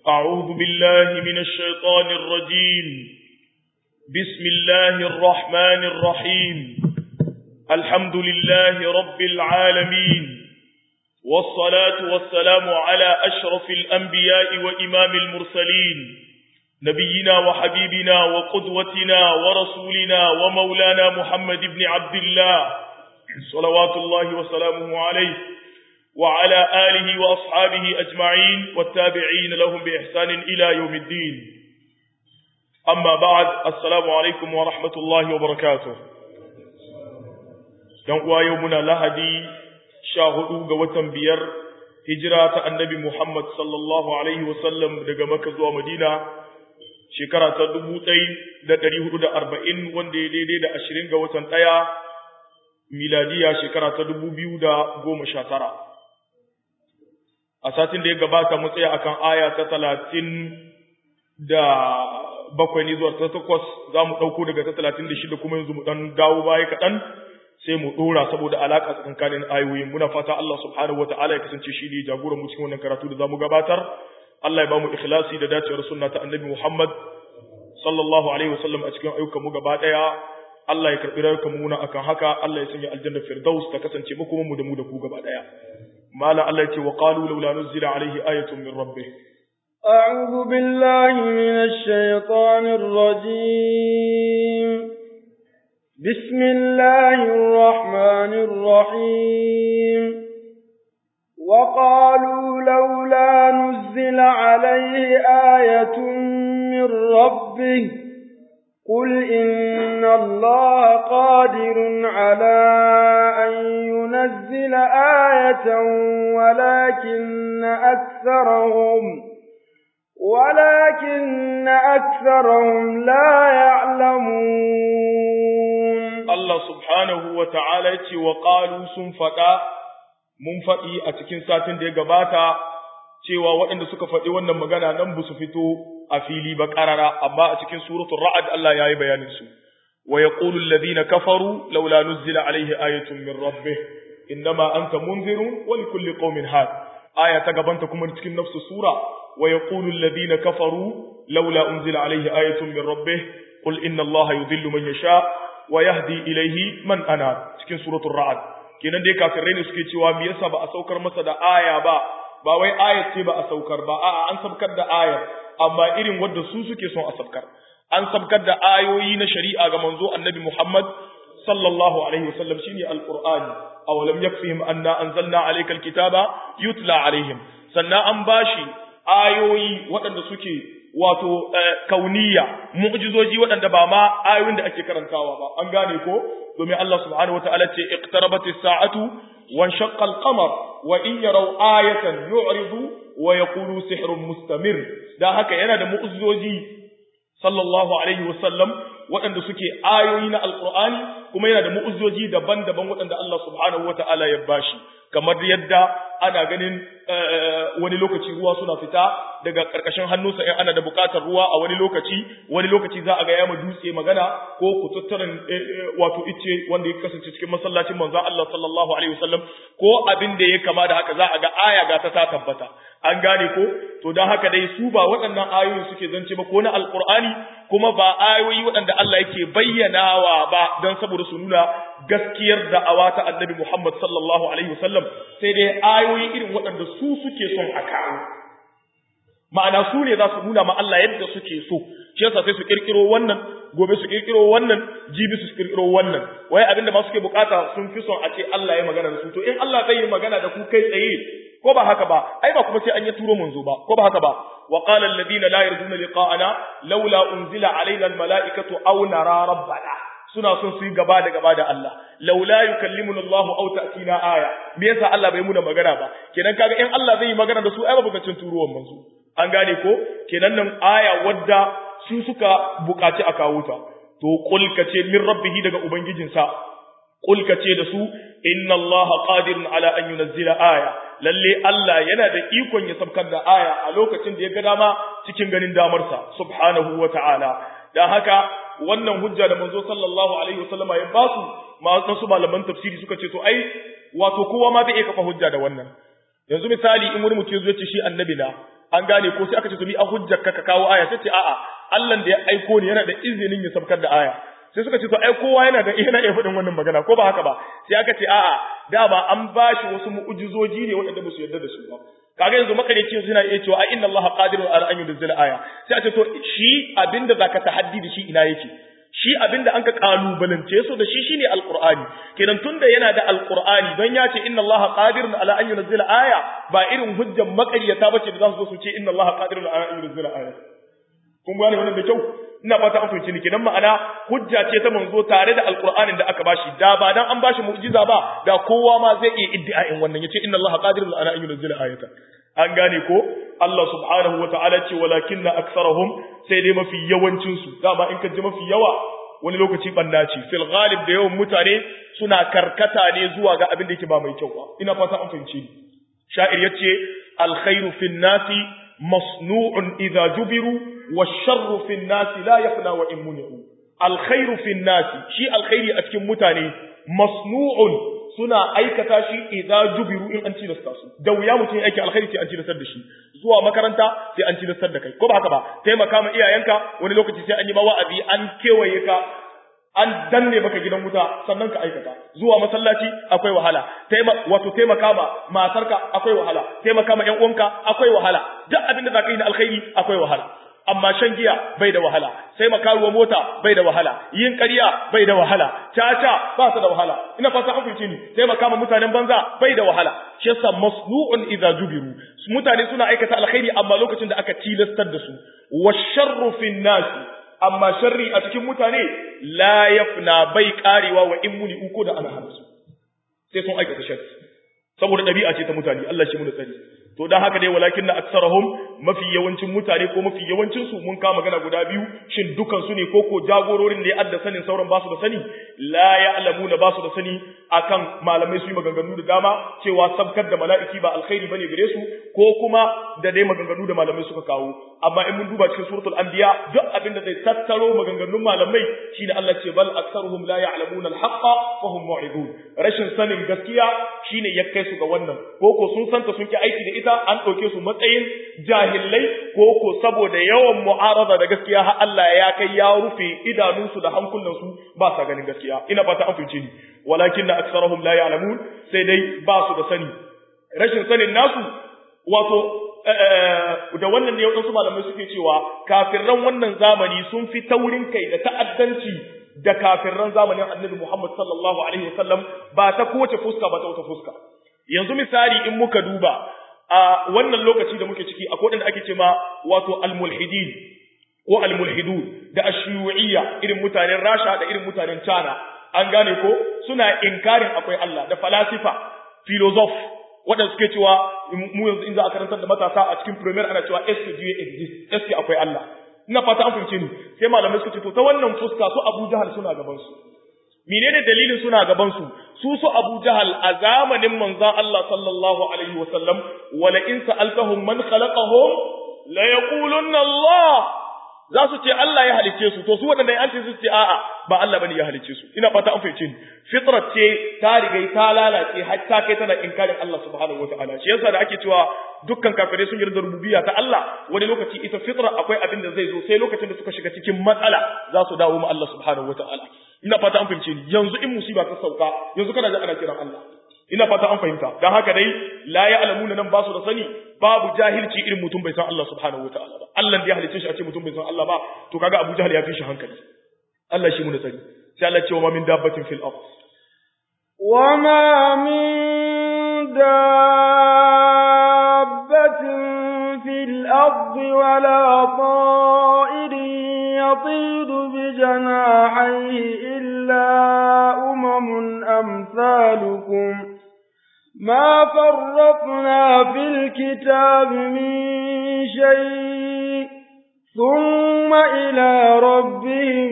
أعوذ بالله من الشيطان الرجيم بسم الله الرحمن الرحيم الحمد لله رب العالمين والصلاة والسلام على أشرف الأنبياء وإمام المرسلين نبينا وحبيبنا وقدوتنا ورسولنا ومولانا محمد بن عبد الله صلوات الله وسلامه عليه وعلى آله وأصحابه أجمعين والتابعين لهم بإحسان إلى يوم الدين أما بعد السلام عليكم ورحمة الله وبركاته ينقوى يومنا لهدي شاهدوا قوة بير هجرة النبي محمد صلى الله عليه وسلم دقى مكة ومدينة shekara ta dubu ɗai da ɗari hudu da arba'in wanda ya daidai da ashirin ga watan ɗaya miladiya shekara ta dubu biyu da goma sha tara a satin da ya gabata mu tsaya akan aya ta talatin da bakwai ne zuwa ta takwas za mu ɗauko daga ta talatin da shida kuma yanzu mu ɗan dawo baya kaɗan sai mu ɗora saboda alaƙa tsakankanin ayoyin muna fata Allah subhanahu wa ta'ala ya kasance shi ne jagoran mu cikin wannan karatu da za mu gabatar Allah ya ba mu ikhlasi da dacewar sunna ta annabi Muhammad sallallahu alaihi wasallam a cikin ayyukan mu gaba daya Allah ya karbi rayukan mu akan haka Allah ya sanya aljanna firdaus ta kasance mu kuma mu da mu da ku gaba daya mala Allah ya ce wa qalu laula nuzila alaihi ayatun min rabbih أعوذ بالله من الشيطان الرجيم بسم الله الرحمن الرحيم وقالوا لولا نزل عليه آية من ربه قل إن الله قادر على أن ينزل آية ولكن أكثرهم ولكن أكثرهم لا يعلمون الله سبحانه وتعالى وقالوا سنفقا mun faɗi a cikin satin da ya gabata cewa waɗanda suka faɗi wannan magana nan ba su fito a fili ba ƙarara amma a cikin suratul ra'ad Allah ya yi bayanin su wa yaqulu alladhina kafaru laula nuzila alayhi ayatun min rabbih innama anta munzirun wa likulli qaumin had aya ta gabanta kuma cikin nafsu sura wa yaqulu alladhina kafaru laula unzila alayhi ayatun min rabbih qul inna allaha yudhillu man yasha wa yahdi ilayhi man ana cikin suratul ra'ad kenan dai kafirai ne suke cewa me yasa ba a saukar masa da aya ba ba wai ayat ce ba a saukar ba a'a an sabkar da ayar amma irin wanda su suke son a sabkar an sabkar da ayoyi na shari'a ga manzo annabi Muhammad sallallahu alaihi wasallam shine alqur'ani awalam yakfihim anna anzalna alayka alkitaba yutla alaihim sannan an bashi ayoyi waɗanda suke wato kauniya mu'jizoji waɗanda ba ma ayoyin da ake karantawa ba an gane ko domin Allah subhanahu wataala ce iqtarabatis sa'atu wa shaqqa al-qamar wa in yaraw ayatan yu'ridu wa yaqulu sihrun mustamir da haka yana da mu'jizoji sallallahu alaihi wasallam waɗanda suke ayoyi na alqur'ani kuma yana da mu'jizoji daban-daban waɗanda Allah subhanahu wataala ya bashi kamar yadda ana ganin wani lokaci ruwa suna fita daga ƙarƙashin hannunsa in ana da buƙatar ruwa a wani lokaci wani lokaci za a ga yama dutse magana ko kututturen wato icce wanda ya kasance cikin masallacin manzo Allah sallallahu alaihi wasallam ko abin da ya kama da haka za a ga aya ga ta ta tabbata an gane ko to dan haka dai su ba waɗannan ayoyi suke zance ba ko na alqur'ani kuma ba ayoyi waɗanda Allah yake bayyanawa ba don saboda su nuna gaskiyar da'awa ta annabi Muhammad sallallahu alaihi wasallam sai dai ayoyi irin waɗanda su suke son a kawo ma'ana su ne za su nuna ma Allah yadda suke so shi yasa sai su kirkiro wannan gobe su kirkiro wannan jibi su kirkiro wannan wai abinda ma suke bukata sun fi son a ce Allah ya magana da su to in Allah zai yi magana da ku kai tsaye ko ba haka ba ai ba kuma sai an yi turo manzo ba ko ba haka ba wa qala alladhina la yarjuna liqa'ana laula unzila alaina almala'ikatu aw nara rabbana suna son su yi gaba da gaba da Allah laula yukallimuna Allah aw ta'tina aya me yasa Allah bai muna magana ba kenan kaga in Allah zai yi magana da su ai ba bukacin turuwan manzo an gane ko kenan nan aya wadda su suka bukaci a kawo ta to qul kace min rabbihi daga ubangijinsa qul kace da su inna Allah qadirun ala an yunzila aya lalle Allah yana da ikon ya sabkar da aya a lokacin da ya ga dama cikin ganin damarsa subhanahu wata'ala dan haka wannan hujja da manzo sallallahu alaihi wasallama ya ba su masu malaman tafsiri suka ce to ai wato kowa ma zai iya kafa hujja da wannan yanzu misali in wani mutum ya ce shi annabi na an gane ko sai aka ce to ni a hujjar ka ka kawo aya sai ce a'a Allah da ya aiko ni yana da izinin ya sabkar da aya sai suka ce to ai kowa yana da yana iya faɗin wannan magana ko ba haka ba sai aka ce a'a dama an bashi wasu mu'ujizoji ne waɗanda ba su yarda da su ba kaga yanzu makareci suna iya cewa inna allaha qadirun ala an yunzila aya sai a ce to shi abinda zaka tahaddi da shi ina yake shi abinda anka kalubalance su da shi shine alqur'ani kenan tunda yana da alqur'ani don ya ce inna allaha qadirun ala an yunzila aya ba irin hujjan makariyata bace da za su zo su ce inna allaha qadirun ala an yunzila aya kun gane wannan da kyau ina fata an fahimci ni kenan ma'ana hujja ce ta manzo tare da alqur'anin da aka bashi da ba dan an bashi mu'jiza ba da kowa ma zai iya iddia'in wannan yace inna allaha qadirun ala an yunzila ayata an gane ko Allah subhanahu wa ta'ala ce walakinna aktharuhum sai dai mafi yawancin su dama in ka ji mafi yawa wani lokaci banna ce fil ghalib da yawan mutane suna karkata ne zuwa ga abin da yake ba mai kyau ba ina fata an fahimci ni sha'ir yace alkhairu fin nasi masnu'un idza jubiru والشر في الناس لا يفنى وإن منعوا الخير في الناس شيء الخير أتكم متاني مصنوع suna aikata shi idza jubiru in an tilasta su da wuya mutum ya aiki alkhairi sai an tilastar da shi zuwa makaranta sai an tilastar da kai ko ba haka ba taimaka ma iyayenka wani lokaci sai an yi ma wa'azi an kewaye ka an danne maka gidan wuta sannan ka aikata zuwa masallaci akwai wahala taima wato taimaka ma matarka akwai wahala taimaka ma ƴan uwanka akwai wahala duk abin da zaka yi na alkhairi akwai wahala amma shan giya bai da wahala sai makaruwa mota bai da wahala yin ƙarya bai da wahala caca ba su da wahala ina fata an fice ni sai makama mutanen banza bai da wahala shi yasa masnu'un idza jubiru mutane suna aikata alkhairi amma lokacin da aka tilastar da su washarru fin nas amma sharri a cikin mutane la yafna bai karewa wa in muni uko da ana hana su sai sun aikata sharri saboda ɗabi'a ce ta mutane Allah shi mu da tsari to dan haka dai walakin na aksarahum mafi yawancin mutane ko mafi yawancin su mun kama magana guda biyu shin dukan su ne ko ko jagororin ne adda sanin sauran basu da sani la ya'lamuna basu da sani akan malamai su yi maganganu da dama cewa sabkar da mala'iki ba alkhairi bane gare su ko kuma da dai maganganu da malamai suka kawo amma in mun duba cikin suratul anbiya duk abin da zai tattaro maganganun malamai shine Allah ce bal aktsaruhum la ya'lamuna al-haqqa fa hum mu'ridun rashin sanin gaskiya shine ya kai su ga wannan ko ko sun santa sun ki aiki da ita an ɗauke su matsayin jahillai ko ko saboda yawan mu'arada da gaskiya har Allah ya kai ya rufe idanunsu da hankulansu ba sa ganin gaskiya ina fata an fice ni walakin na aksarahum la ya'lamun sai dai ba su da sani rashin sanin nasu wato da wannan ne wadansu malamai suke cewa kafirran wannan zamani sun fi taurin kai da ta'addanci da kafirran zamanin Annabi Muhammad sallallahu alaihi wasallam ba ta kowace fuska ba ta wata fuska yanzu misali in muka duba a wannan lokaci da muke ciki akwai wanda ake cewa wato almulhidin ko almulhidun da ashiyu'iyya irin mutanen Rasha da irin mutanen China an gane ko suna inkarin akwai Allah da falasifa philosoph waɗanda suke cewa mu yanzu in za a karantar da matasa a cikin premier ana cewa est que Dieu existe est akwai Allah ina fata an fahimce ni sai malamai suka ce to ta wannan fuska su Abu Jahal suna gaban su menene dalilin suna gaban su su su Abu Jahal a zamanin manzon Allah sallallahu alaihi wasallam wala in sa'altahum man khalaqahum la yaqulunna Allah za su ce Allah ya halice su to su waɗanda an ce su ce a'a ba Allah bane ya halice su ina fata an fahimce ni fitrat ce ta riga ta lalace har ta kai tana inkarin Allah subhanahu wataala shi yasa da ake cewa dukkan kafirai sun yarda rububiyya ta Allah wani lokaci ita fitra akwai abin da zai zo sai lokacin da suka shiga cikin matsala za su dawo ma Allah subhanahu wataala ina fata an fahimce ni yanzu in musiba ta sauka yanzu kana ji ana kiran Allah ina fata an fahimta dan haka dai la ya'lamuna nan ba su da sani babu jahilci irin mutum bai san Allah subhanahu wataala ba Allah da ya halice shi a ce mutum bai san Allah ba to kaga Abu Jahl ya fi shi hankali Allah shi mu da sani sai Allah ce wa ma min dabbatin fil ard wa ma min dabbatin fil ard wala ta'irin yatidu bi janahihi illa umamun amsalukum ما فرطنا في الكتاب من شيء ثم إلى ربهم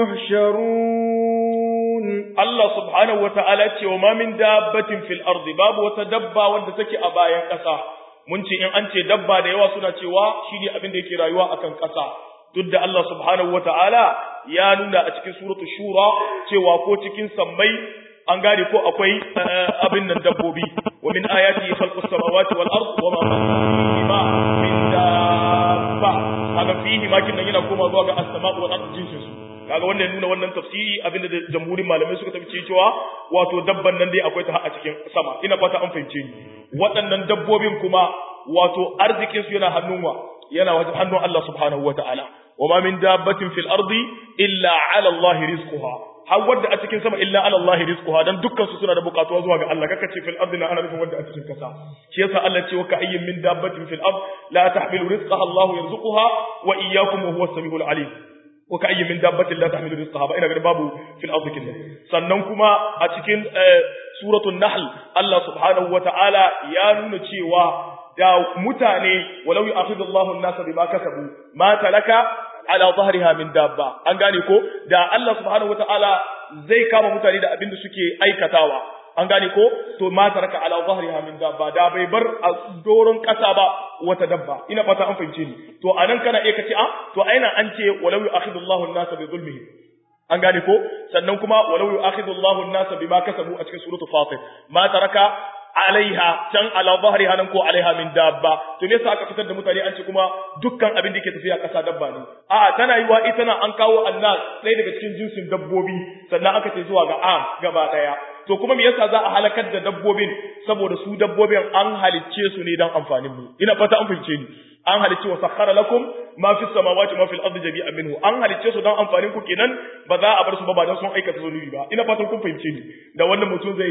يحشرون الله سبحانه وتعالى وما من دابة في الأرض باب وتدبى وندتك أبايا كسا mun ce in an ce dabba da yawa suna cewa shi ne abin da yake rayuwa akan ƙasa duk da Allah subhanahu wa ta'ala ya nuna a cikin suratul shura cewa ko cikin sammai an gane ko akwai abin nan dabbobi wa min ayati khalqus samawati wal ard wa ma min kaga fihi makin nan yana koma zuwa ga as-sama'u wal ardu jinsin su kaga wannan nuna wannan tafsiri abinda da jamhurin malamai suka tafi cewa wato dabban nan dai akwai ta a cikin sama ina fata an fahimce ni waɗannan dabbobin kuma wato arzikin su yana hannun wa yana wajen hannun Allah subhanahu wataala wa ma min dabbatin fil ardi illa ala Allah rizquha har wadda a cikin sama illa ala Allah rizquha dan dukkan su suna da bukatuwa zuwa ga Allah kaka ce fil ardi na ana nufin wadda a cikin kasa shi yasa Allah ce wa ka ayyin min dabbatin fil ard la tahmilu rizqaha Allah yarzuquha wa iyyakum wa huwa as-sami'ul alim wa ka ayyin min dabbatin la tahmilu rizqaha ba ina ga babu fil ardi kin sannan kuma a cikin suratul nahl Allah subhanahu wa ta'ala ya nuna cewa da mutane walau yu'akhidullahu an-nasa bima kasabu ma talaka ala zahriha min dabba an gane ko da Allah subhanahu wataala zai kama mutane da abin da suke aikatawa an gane ko to ma taraka ala zahriha min dabba da bai bar a doron kasa ba wata dabba ina fata an fahimce ni to anan kana iya kace a to aina an ce walau yu'akhidullahu an-nasa bi zulmihi an gane ko sannan kuma walau yu'akhidullahu an-nasa bima kasabu a cikin suratul fatir ma taraka alaiha can ala zahriha nan ko alaiha min dabba to me yasa aka fitar da mutane an ce kuma dukkan abin da yake tafiya kasa dabba ne a tana yiwa ita na an kawo annas ɗaya daga cikin jinsin dabbobi sannan aka ce zuwa ga am gaba daya to kuma me yasa za a halakar da dabbobin saboda su dabbobin an halicce su ne dan amfanin mu ina fata an fahimce ni an halicce wa sakhara lakum ma fi samawati ma fil ardi jami'an minhu an halicce su dan amfanin ku kenan ba za a bar su ba ba dan sun aikata zunubi ba ina fatan kun fahimce ni da wannan mutum zai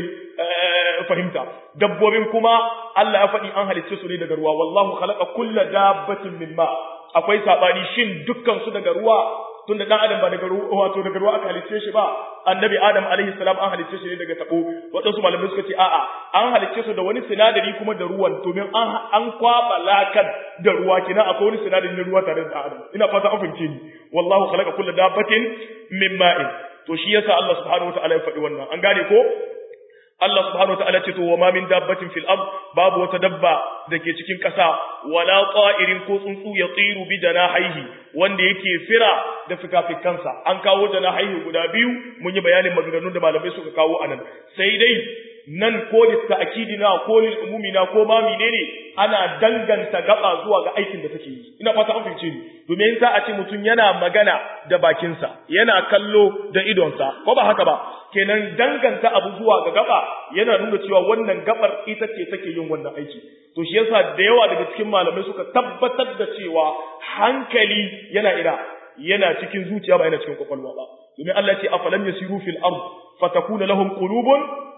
fahimta dabbobin kuma Allah ya faɗi an halicce su ne daga ruwa wallahu khalaqa kulla dabbatin min ma akwai sabani shin dukkan su daga ruwa tunda dan adam ba daga ruwa wato daga ruwa aka halicce shi ba annabi adam alaihi salam an halicce shi ne daga tabo wadansu malamai suka ce a'a an halicce su da wani sinadari kuma da ruwan domin an an kwaba lakan da ruwa kina akwai wani sinadari na ruwa tare da adam ina fata an fahimce ni wallahu khalaqa kulla dabbatin min ma'in to shi yasa Allah subhanahu wataala ya faɗi wannan an gane ko Allah subhanahu wataala ce to wa ma min dabbatin fil ard babu wata dabba dake cikin ƙasa wala qa'irin ko tsuntsu ya tsiru bi janahihi wanda yake fira da fikafikansa an kawo janahihi guda biyu mun yi bayanin maganganun da malamai suka kawo anan sai dai nan ko litta'kidi na ko lil umumi na ko ma menene ana danganta gaba zuwa ga aikin da take yi ina fata an fice ni domin za a ce mutum yana magana da bakinsa yana kallo da idonsa ko ba haka ba kenan danganta abu zuwa ga gaba yana nuna cewa wannan gabar ita ce take yin wannan aiki to shi yasa da yawa daga cikin malamai suka tabbatar da cewa hankali yana ina yana cikin zuciya ba yana cikin kwakwalwa ba domin Allah ce afalam yasiru fil ard fatakuna lahum qulubun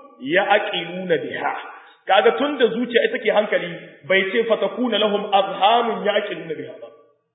ya'qiluna biha kaga tunda zuciya ita ke hankali bai ce fatakuna lahum azhanun ya'qiluna biha ba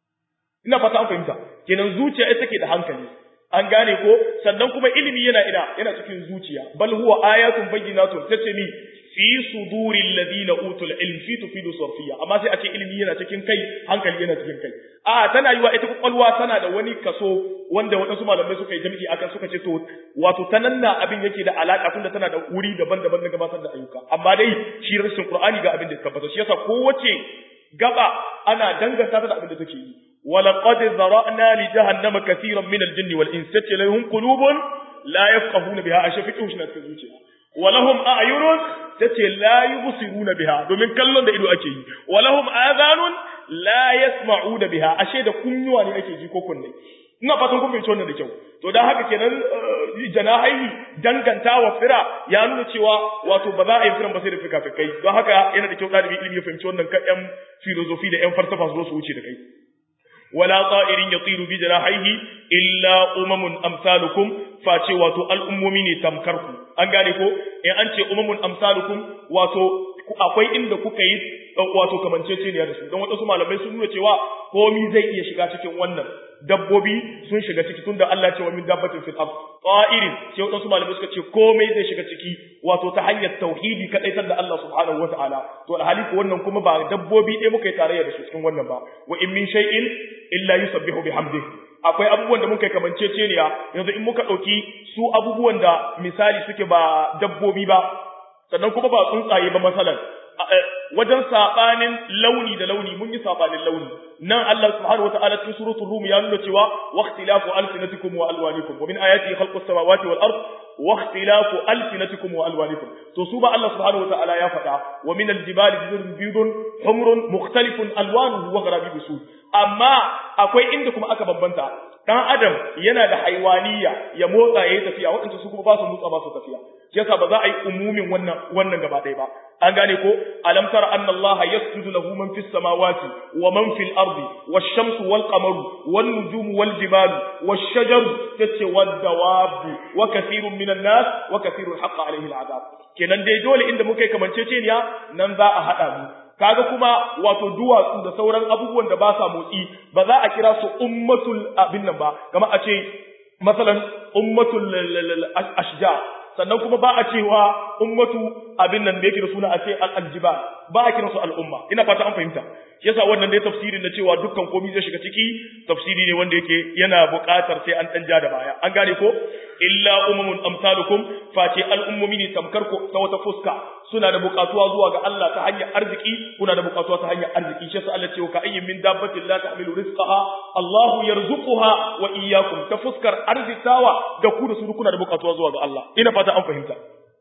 ina fata an fahimta kenan zuciya ita ke da hankali an gane ko sannan kuma ilimi yana ina yana cikin zuciya bal huwa ayatun bayyinatun tace ni fi suduril ladina utul ilm fi tufidu sarfiya amma sai a ce ilimi yana cikin kai hankali yana cikin kai a tana yiwa ita kwakwalwa tana da wani kaso wanda waɗansu malamai suka yi jami'i akan suka ce to wato tananna abin yake da alaka tunda tana da wuri daban-daban na gabatar da ayyuka amma dai shi rashin qur'ani ga abin da ya tabbata shi yasa kowace gaba ana danganta ta da abin da take yi ولقد ذرأنا لجهنم كثيرا من الجن والإنس لهم قلوب لا يفقهون بها أشفقه شنا تزوجها ولهم أعين تتي لا يبصرون بها دومين كلون da ido ake yi ولهم آذان لا يسمعون بها ashe da kunnuwa ne ake ji ko kunne ina fatan kun fahimci wannan da kyau to dan haka kenan janahai dangantawa fira ya nuna cewa wato ba za a yi firan ba sai da fikafikai don haka yana da kyau ɗalibi ilimi ya fahimci wannan kan yan filozofi da yan falsafa su zo su wuce da kai ولا طائر يطير بجناحيه إلا أمم أمثالكم face wato al'ummomi ne tamkarku an gane ko in an ce umamun amsalukum wato akwai inda kuka yi wato kamanceceniya da su don waɗansu malamai sun nuna cewa komi zai iya shiga cikin wannan dabbobi sun shiga ciki tunda Allah ce wa min dabbatin fil ard qa'irin sai waɗansu malamai suka ce komai zai shiga ciki wato ta hanyar tauhidi kadaitar da Allah subhanahu wataala to alhali ko wannan kuma ba dabbobi ɗaya muka yi tarayya da su cikin wannan ba wa in min shay'in illa yusabbihu bihamdihi akwai abubuwan da muka kamanceceniya yanzu in muka ɗauki su abubuwan da misali suke ba dabbobi ba sannan kuma ba tsuntsaye ba masalan wajen sabanin launi da launi mun yi sabanin launi nan Allah subhanahu wataala cikin suratul rum ya nuna cewa waqtilafu alsinatikum wa alwanikum wa min ayati khalqus samawati wal ard wa ikhtilafu alsinatikum wa alwanikum to su ba Allah subhanahu wataala ya faɗa wa min aljibali juzun bidun humrun mukhtalifun alwanuhu wa gharabibu sud amma akwai inda kuma aka bambanta dan adam yana da haiwaniya ya motsa yayi tafiya waɗanda su kuma ba su motsa ba su tafiya yasa ba za a yi umumin wannan wannan gaba ɗaya ba an gane ko alam tara anna Allah yasjudu lahu man fis samawati wa man fil ardi wash shamsu wal qamaru wan nujumu wal jibalu wash shajaru tace wad dawabu wa kathirun minan nas wa kathirun haqqa alayhi al azab kenan dai dole inda muka yi kamanceceniya nan za a hada mu kaga kuma wato duwatsu da sauran abubuwan da ba sa motsi ba za a kira su ummatul abin nan ba kamar a ce masalan ummatul ashja sannan kuma ba a cewa ummatu abin nan da yake da suna a ce al-aljiba ba a kira su al'umma ina fata an fahimta yasa wannan dai tafsirin na cewa dukkan komai zai shiga ciki tafsiri ne wanda yake yana buƙatar sai an dan ja da baya an gane ko illa umamun amsalukum face al'ummomi ne tamkar ko ta wata fuska suna da buƙatuwa zuwa ga Allah ta hanyar arziki kuna da buƙatuwa ta hanyar arziki shi yasa Allah ce ka ayyin min dabbatin la tahmilu rizqaha Allahu yarzuquha wa iyyakum ta fuskar arzikawa da ku da su kuna da buƙatuwa zuwa ga Allah ina fata an fahimta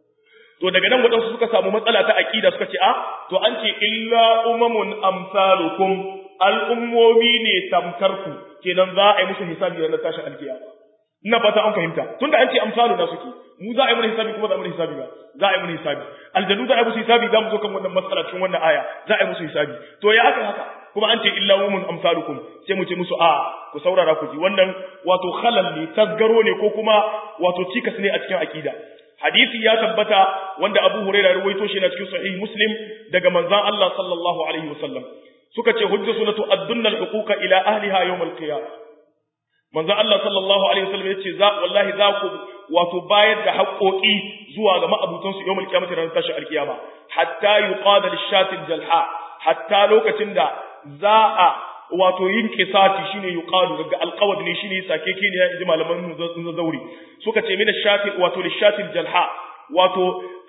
to daga nan waɗansu suka samu matsala ta aƙida suka ce a to an ce illa umamun amsalukum al'ummomi ne tamkar ku kenan za a yi musu hisabi ranar tashin alkiyama ina fata an fahimta tunda an ce amsalu na suke mu za a yi mana hisabi kuma za a yi mana hisabi ba za a yi mana hisabi aljanu za a yi musu hisabi za mu zo kan wannan matsala cikin wannan aya za a yi musu hisabi to ya haka haka kuma an ce illa umun amsalukum sai mu ce musu a ku saurara ku ji wannan wato khalal ne tasgaro ne ko kuma wato cikas ne a cikin akida hadisi ya tabbata wanda Abu Hurairah ruwaito shi na cikin sahih Muslim daga manzon Allah sallallahu alaihi wasallam suka ce hujja sunatu addunna al-huquqa ila ahliha yawm al-qiyamah manzon Allah sallallahu alaihi wasallam yace za wallahi za ku wato bayar da haƙoƙi zuwa ga ma'abutan su yawm al-qiyamah ranar tashi al-qiyama hatta yuqada lish-shati al-jalha hatta lokacin da za a wato yin kisati shine yuqalu daga alqawd ne shine sake kene ya inji malaman mu zauri suka ce mina shati wato lishati jalha wato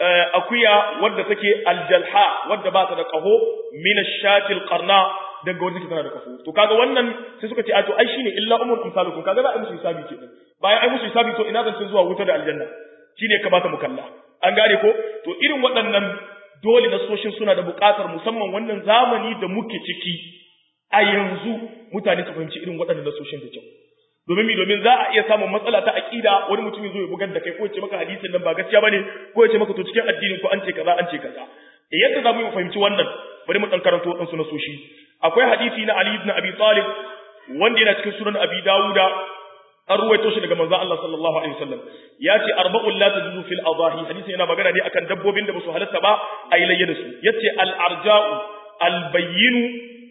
akuya wadda take aljalha wadda ba ta da kaho mina shati alqarna daga wadda tana da kaho to kaga wannan sai suka ce a to ai shine illa umul amsalukum kaga za a musu hisabi kenan bayan ai musu hisabi to ina zan zuwa wuta da aljanna shine kamata mu kalla an gane ko to irin waɗannan dole nasoshin suna da buƙatar musamman wannan zamani da muke ciki a yanzu mutane su fahimci irin waɗannan nasoshin da kyau domin mi domin za a iya samun matsala ta aqida wani mutum ya zo ya bugar da kai ko ya ce maka hadisin nan ba gaskiya bane ko ya ce maka to cikin addinin ko an ce kaza an ce kaza yadda za mu yi fahimci wannan bari mu dan karanto wadansu nasoshi akwai hadisi na Ali ibn Abi Talib wanda yana cikin sunan Abi Dawuda an ruwaito shi daga manzon Allah sallallahu alaihi wasallam ya ce arba'un la tajuzu fil adahi hadisin yana magana ne akan dabbobin da ba su halatta ba a yi layya da su yace al arja'u al bayyinu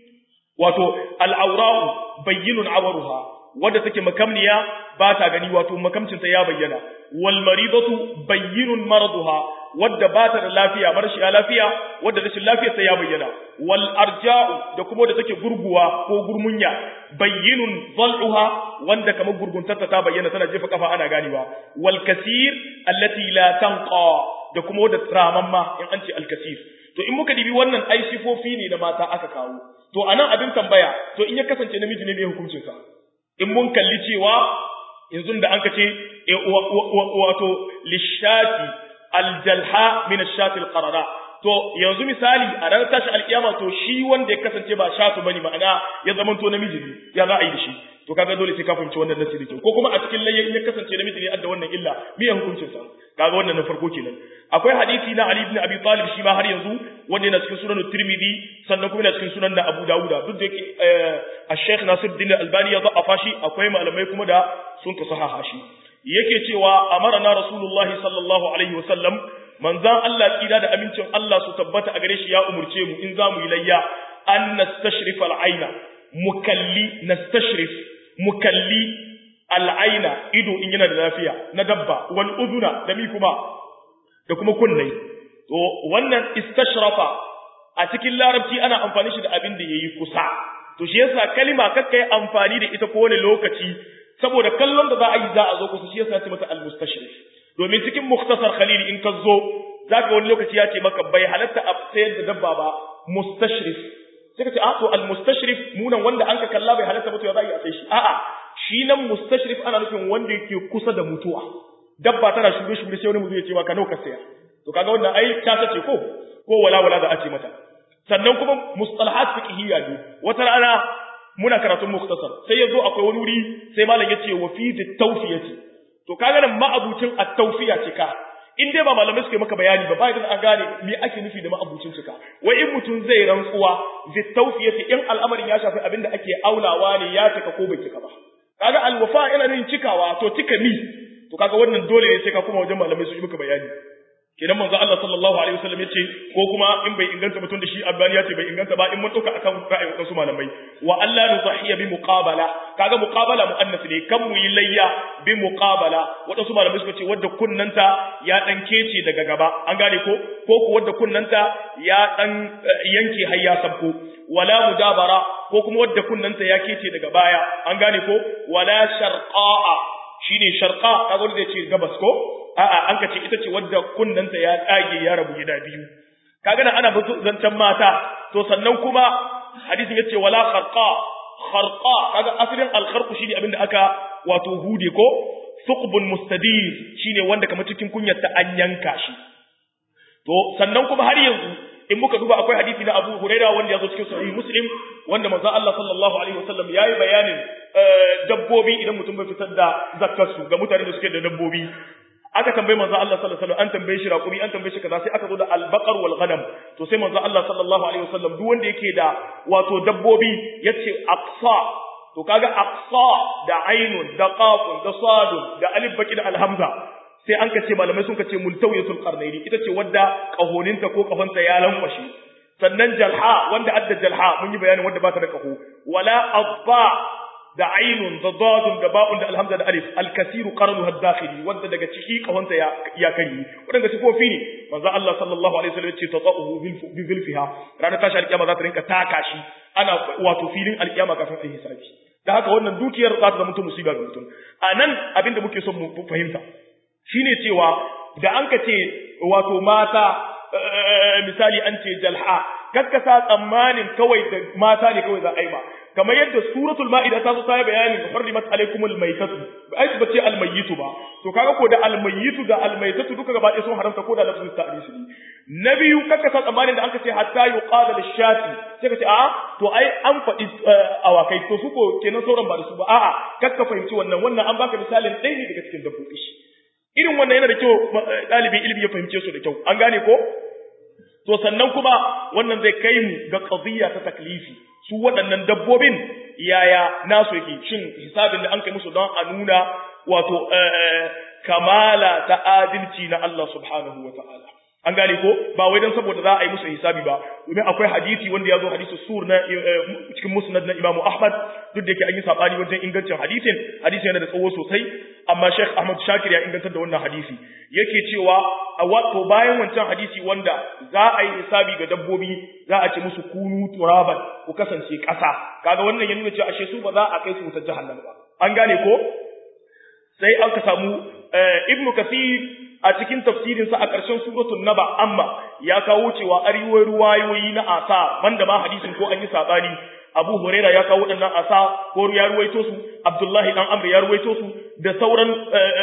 wato al'aura'u bayyinun awaruha wadda take makamniya ba ta gani wato makamcinta ya bayyana wal maridatu bayyinun maraduha wadda ba ta da lafiya marashiya lafiya wadda rashin lafiyarta ya bayyana wal arja'u da kuma wadda take gurguwa ko gurmunya bayyinun zal'uha wanda kamar gurguntarta ta bayyana tana jefa kafa ana ganewa wal kasir allati la tanqa da kuma wadda ramamma in an ce al kasir to in muka dibi wannan ai sifofi ne da mata aka kawo to anan abin tambaya to in ya kasance namiji ne mai hukuncin sa in mun kalli cewa yanzu da an kace wato lishati aljalha min ashati alqarara to yanzu misali a ranar tashi alkiyama to shi wanda ya kasance ba shatu bane ma'ana ya zama to namiji ne ya za a yi da shi to kaga dole sai ka fahimci wannan nasi da kyau ko kuma a cikin layya in ya kasance namiji ne adda wannan illa me ya hukuncin sa kaga wannan na farko kenan akwai hadisi na Ali ibn Abi Talib shi ma har yanzu wanda yana cikin sunan Tirmidhi sannan kuma yana cikin sunan da Abu Dawud duk da yake Sheikh Nasiruddin Albani ya za'afa shi akwai malamai kuma da sun ka sahaha shi yake cewa amarna Rasulullahi sallallahu alaihi wasallam manzan Allah kira da amincin Allah su tabbata a gare shi ya umurce mu in za mu yi layya an nastashrif al'aina mukalli nastashrif mukalli al'aina ido in yana da lafiya na dabba wal uduna da mi kuma da kuma kunnai to wannan istashrafa a cikin larabci ana amfani shi da abin da yayi kusa to shi yasa kalima kakka yi amfani da ita kowane lokaci saboda kallon da za a yi za a zo kusa shi yasa ya ce mata al-mustashrif domin cikin muktasar khalil in ka zo zaka wani lokaci ya ce maka bai halatta a sayar da dabba ba mustashrif sai ka ce a to al-mustashrif munan wanda an ka kalla bai halatta ba to ya za a yi a sai shi a'a shi nan mustashrif ana nufin wanda yake kusa da mutuwa dabba tana shuge shuge sai wani mutum ya ce maka nawa ka saya to kaga wannan ai ta sace ko ko wala wala da a ce mata sannan kuma mustalahat fiqhiyya ne wata rana muna karatun muktasar sai yazo akwai wani wuri sai malam yace wa fi tawfiyati to kaga nan ma'abucin at-tawfiya cika in dai ba malamai suke maka bayani ba bayan an gane me ake nufi da ma'abucin cika wai in mutum zai rantsuwa fi tawfiyati in al'amarin ya shafi abinda ake aulawa ne ya cika ko bai cika ba kaga alwafa ina nufin cikawa to cika mi to kaga wannan dole ne sai ka kuma wajen malamai su yi maka bayani kenan manzo Allah sallallahu alaihi wasallam yace ko kuma in bai inganta mutum da shi albani yace bai inganta ba in mun dauka akan ra'ayin wasu malamai wa Allah nuzahiya bi muqabala kaga muqabala muannas ne kan mu yi layya bi muqabala wadansu malamai suka ce wadda kunnanta ya dan kece daga gaba an gane ko ko ko wadda kunnanta ya dan yanke har ya sabko wala mudabara ko kuma wadda kunnanta ya kece daga baya an gane ko wala sharqa'a shine sharqa kaga wanda zai ce gabas ko a'a an kace ita ce wadda kunnanta ya tsage ya rabu gida biyu kaga nan ana batu zancan mata to sannan kuma hadisin yace wala kharqa kharqa kaga asalin al kharqu shine abinda aka wato hude ko suqbun mustadir shine wanda kamar cikin kunyar ta an yanka shi to sannan kuma har yanzu in muka duba akwai hadisi na Abu Huraira wanda ya zo cikin sahih Muslim wanda manzo Allah sallallahu alaihi wasallam yayi bayanin dabbobi idan mutum bai fitar da zakkarsu ga mutane da suke da dabbobi aka tambaye manzo Allah sallallahu alaihi wasallam an tambaye shi raƙumi an tambaye shi kaza sai aka zo da albaqar wal ghanam to sai manzo Allah sallallahu alaihi wasallam duk wanda yake da wato dabbobi yace aqsa to kaga aqsa da ainun da qafun da sadun da alif baki da alhamza sai an kace malamai sun kace multawiyatul qarnaini ita ce wadda kahoninta ko kafanta ya lankwashe sannan jalha wanda adda jalha mun yi bayanin wanda ba ta da kaho wala adba da ainun da dadun da ba'un da alhamza da alif alkasiru qarnu hadakhili wanda daga ciki kahonta ya ya kari wadanda sifofi ne manzo Allah sallallahu alaihi wasallam ce tata'uhu bi zulfiha ranar tashi alkiyama za ta rinka taka shi ana wato filin alkiyama kafin a hisabi da haka wannan dukiyar za ta zama mutum musiba ga mutum anan abinda muke son mu fahimta shine cewa da an ka ce wato mata misali an ce jalha kakkasa tsammanin kawai da mata ne kawai za a yi ba kamar yadda suratul ma'ida ta zo ta yi bayanin hurrimat alaikumul maitatu ai ba ce almayyitu ba to kaga ko da almayyitu da almaitatu duka gaba ɗaya sun haramta ko da lafzin ta'risi na biyu kakkasa tsammanin da aka ce hatta yuqada lishati sai ka ce a'a to ai an faɗi awakai to su ko kenan sauran ba da su ba a'a kakka fahimci wannan wannan an baka misalin ɗaya ne daga cikin dabbobi irin wannan yana da kyau ɗalibin ilimi ya fahimce su da kyau an gane ko to sannan kuma wannan zai kai mu ga qadiyya ta taklifi su waɗannan dabbobin yaya nasu yake shin hisabin da an kai musu don a nuna wato kamala ta adalci na Allah subhanahu wa ta'ala an gane ko ba wai dan saboda za a yi musu hisabi ba domin akwai hadisi wanda ya zo hadisi sur na cikin musnad na Imam Ahmad duk da yake an yi sabani wajen ingancin hadisin hadisi yana da tsawo sosai amma Sheikh Ahmad Shakir ya ingantar da wannan hadisi yake cewa a wato bayan wancan hadisi wanda za a yi hisabi ga dabbobi za a ce musu kunu turaban ku kasance ƙasa kaga wannan ya nuna cewa ashe su ba za a kai su wutar jahannama ba an gane ko sai aka samu Ibn Kathir a cikin tafsirinsa a ƙarshen suratul naba amma ya kawo cewa ariwai ruwayoyi na asa banda ma hadisin ko an yi sabani Abu Huraira ya kawo waɗannan asa ko ya ruwaito su Abdullahi dan Amr ya ruwaito su da sauran